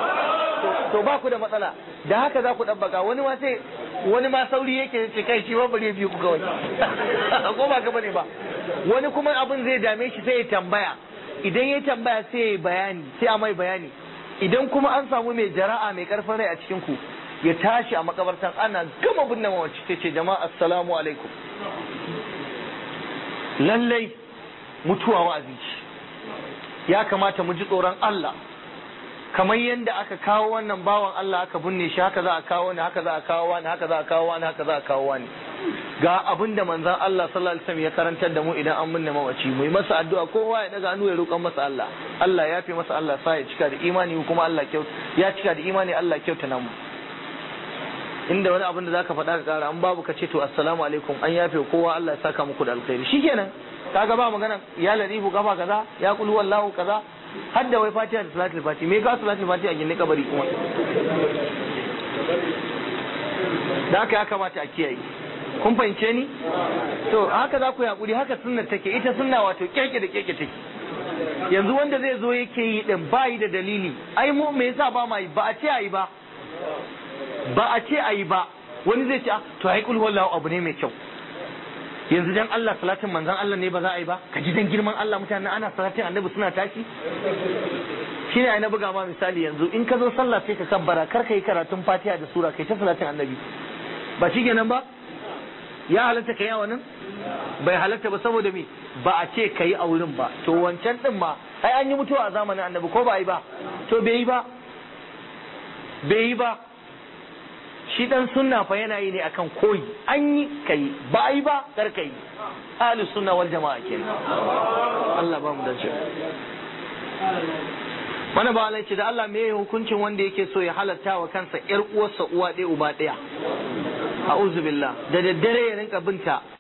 to ba ku da matsala da haka za ku ɗabbaka wani ma sai wani ma sauri yake ce kai shi ba bare biyu ku kawai ko ba ka bane ba wani kuma abin zai dame shi sai ya tambaya idan ya tambaya sai ya bayani sai a mai bayani idan kuma an samu mai jara'a mai karfin rai a cikin ku ya tashi a makabartan ana gama binne mawaci ta ce jama'a assalamu alaikum lallai mutuwa wa'azi ce ya kamata mu ji tsoron Allah kamar yadda aka kawo wannan bawan Allah aka binne shi haka za a kawo wani haka za a kawo wani haka za a kawo wani haka za a kawo wani ga abin da manzon Allah sallallahu alaihi wasallam ya karantar da mu idan an binne mawaci mu yi masa addu'a kowa ya daga hannu ya roƙon masa Allah Allah ya fi masa Allah sa ya cika da imani kuma Allah kyau ya cika da imani Allah kyauta namu inda wani abin da zaka faɗa ka kara an babu ka ce to assalamu alaikum an yafe kowa Allah ya saka muku da alkhairi shikenan kaga ba magana ya larifu kafa kaza ya kulu wallahu kaza har da wai fatiha da salatul fati me ka salatul fati a gindin kabari kuma da haka ya kamata a kiyaye kun fahimce ni to haka za ku yaƙuri haka sunnar take ita sunna wato keke da keke take yanzu wanda zai zo yake yi din bayi da dalili ai mu me yasa ba ma yi ba a ce ayi ba ba a ce ayi ba wani zai ce to ai kul wallahu abu ne mai kyau yanzu dan Allah salatin manzon Allah ne ba za a yi ba ka ji dan girman Allah mutane ana salatin annabi suna tashi shine ai na buga ma misali yanzu in ka zo sallah sai ka kabbara kar ka yi karatun Fatiha da sura kai ta salatin annabi ba shi kenan ba ya halatta ka yi wannan bai halatta ba saboda me ba a ce ka yi a wurin ba to wancan din ma ai an yi mutuwa a zamanin annabi ko ba yi ba to bai yi ba bai yi ba shi dan sunna fa yana yi ne akan koyi an yi kai ba yi ba kar kai ahlus sunna wal jama'a kenan Allah ba mu dace mana ba ce da Allah me hukuncin wanda yake so ya halatta wa kansa yar uwarsa uwa ɗaya uba ɗaya a'udhu billah da daddare ya rinka binta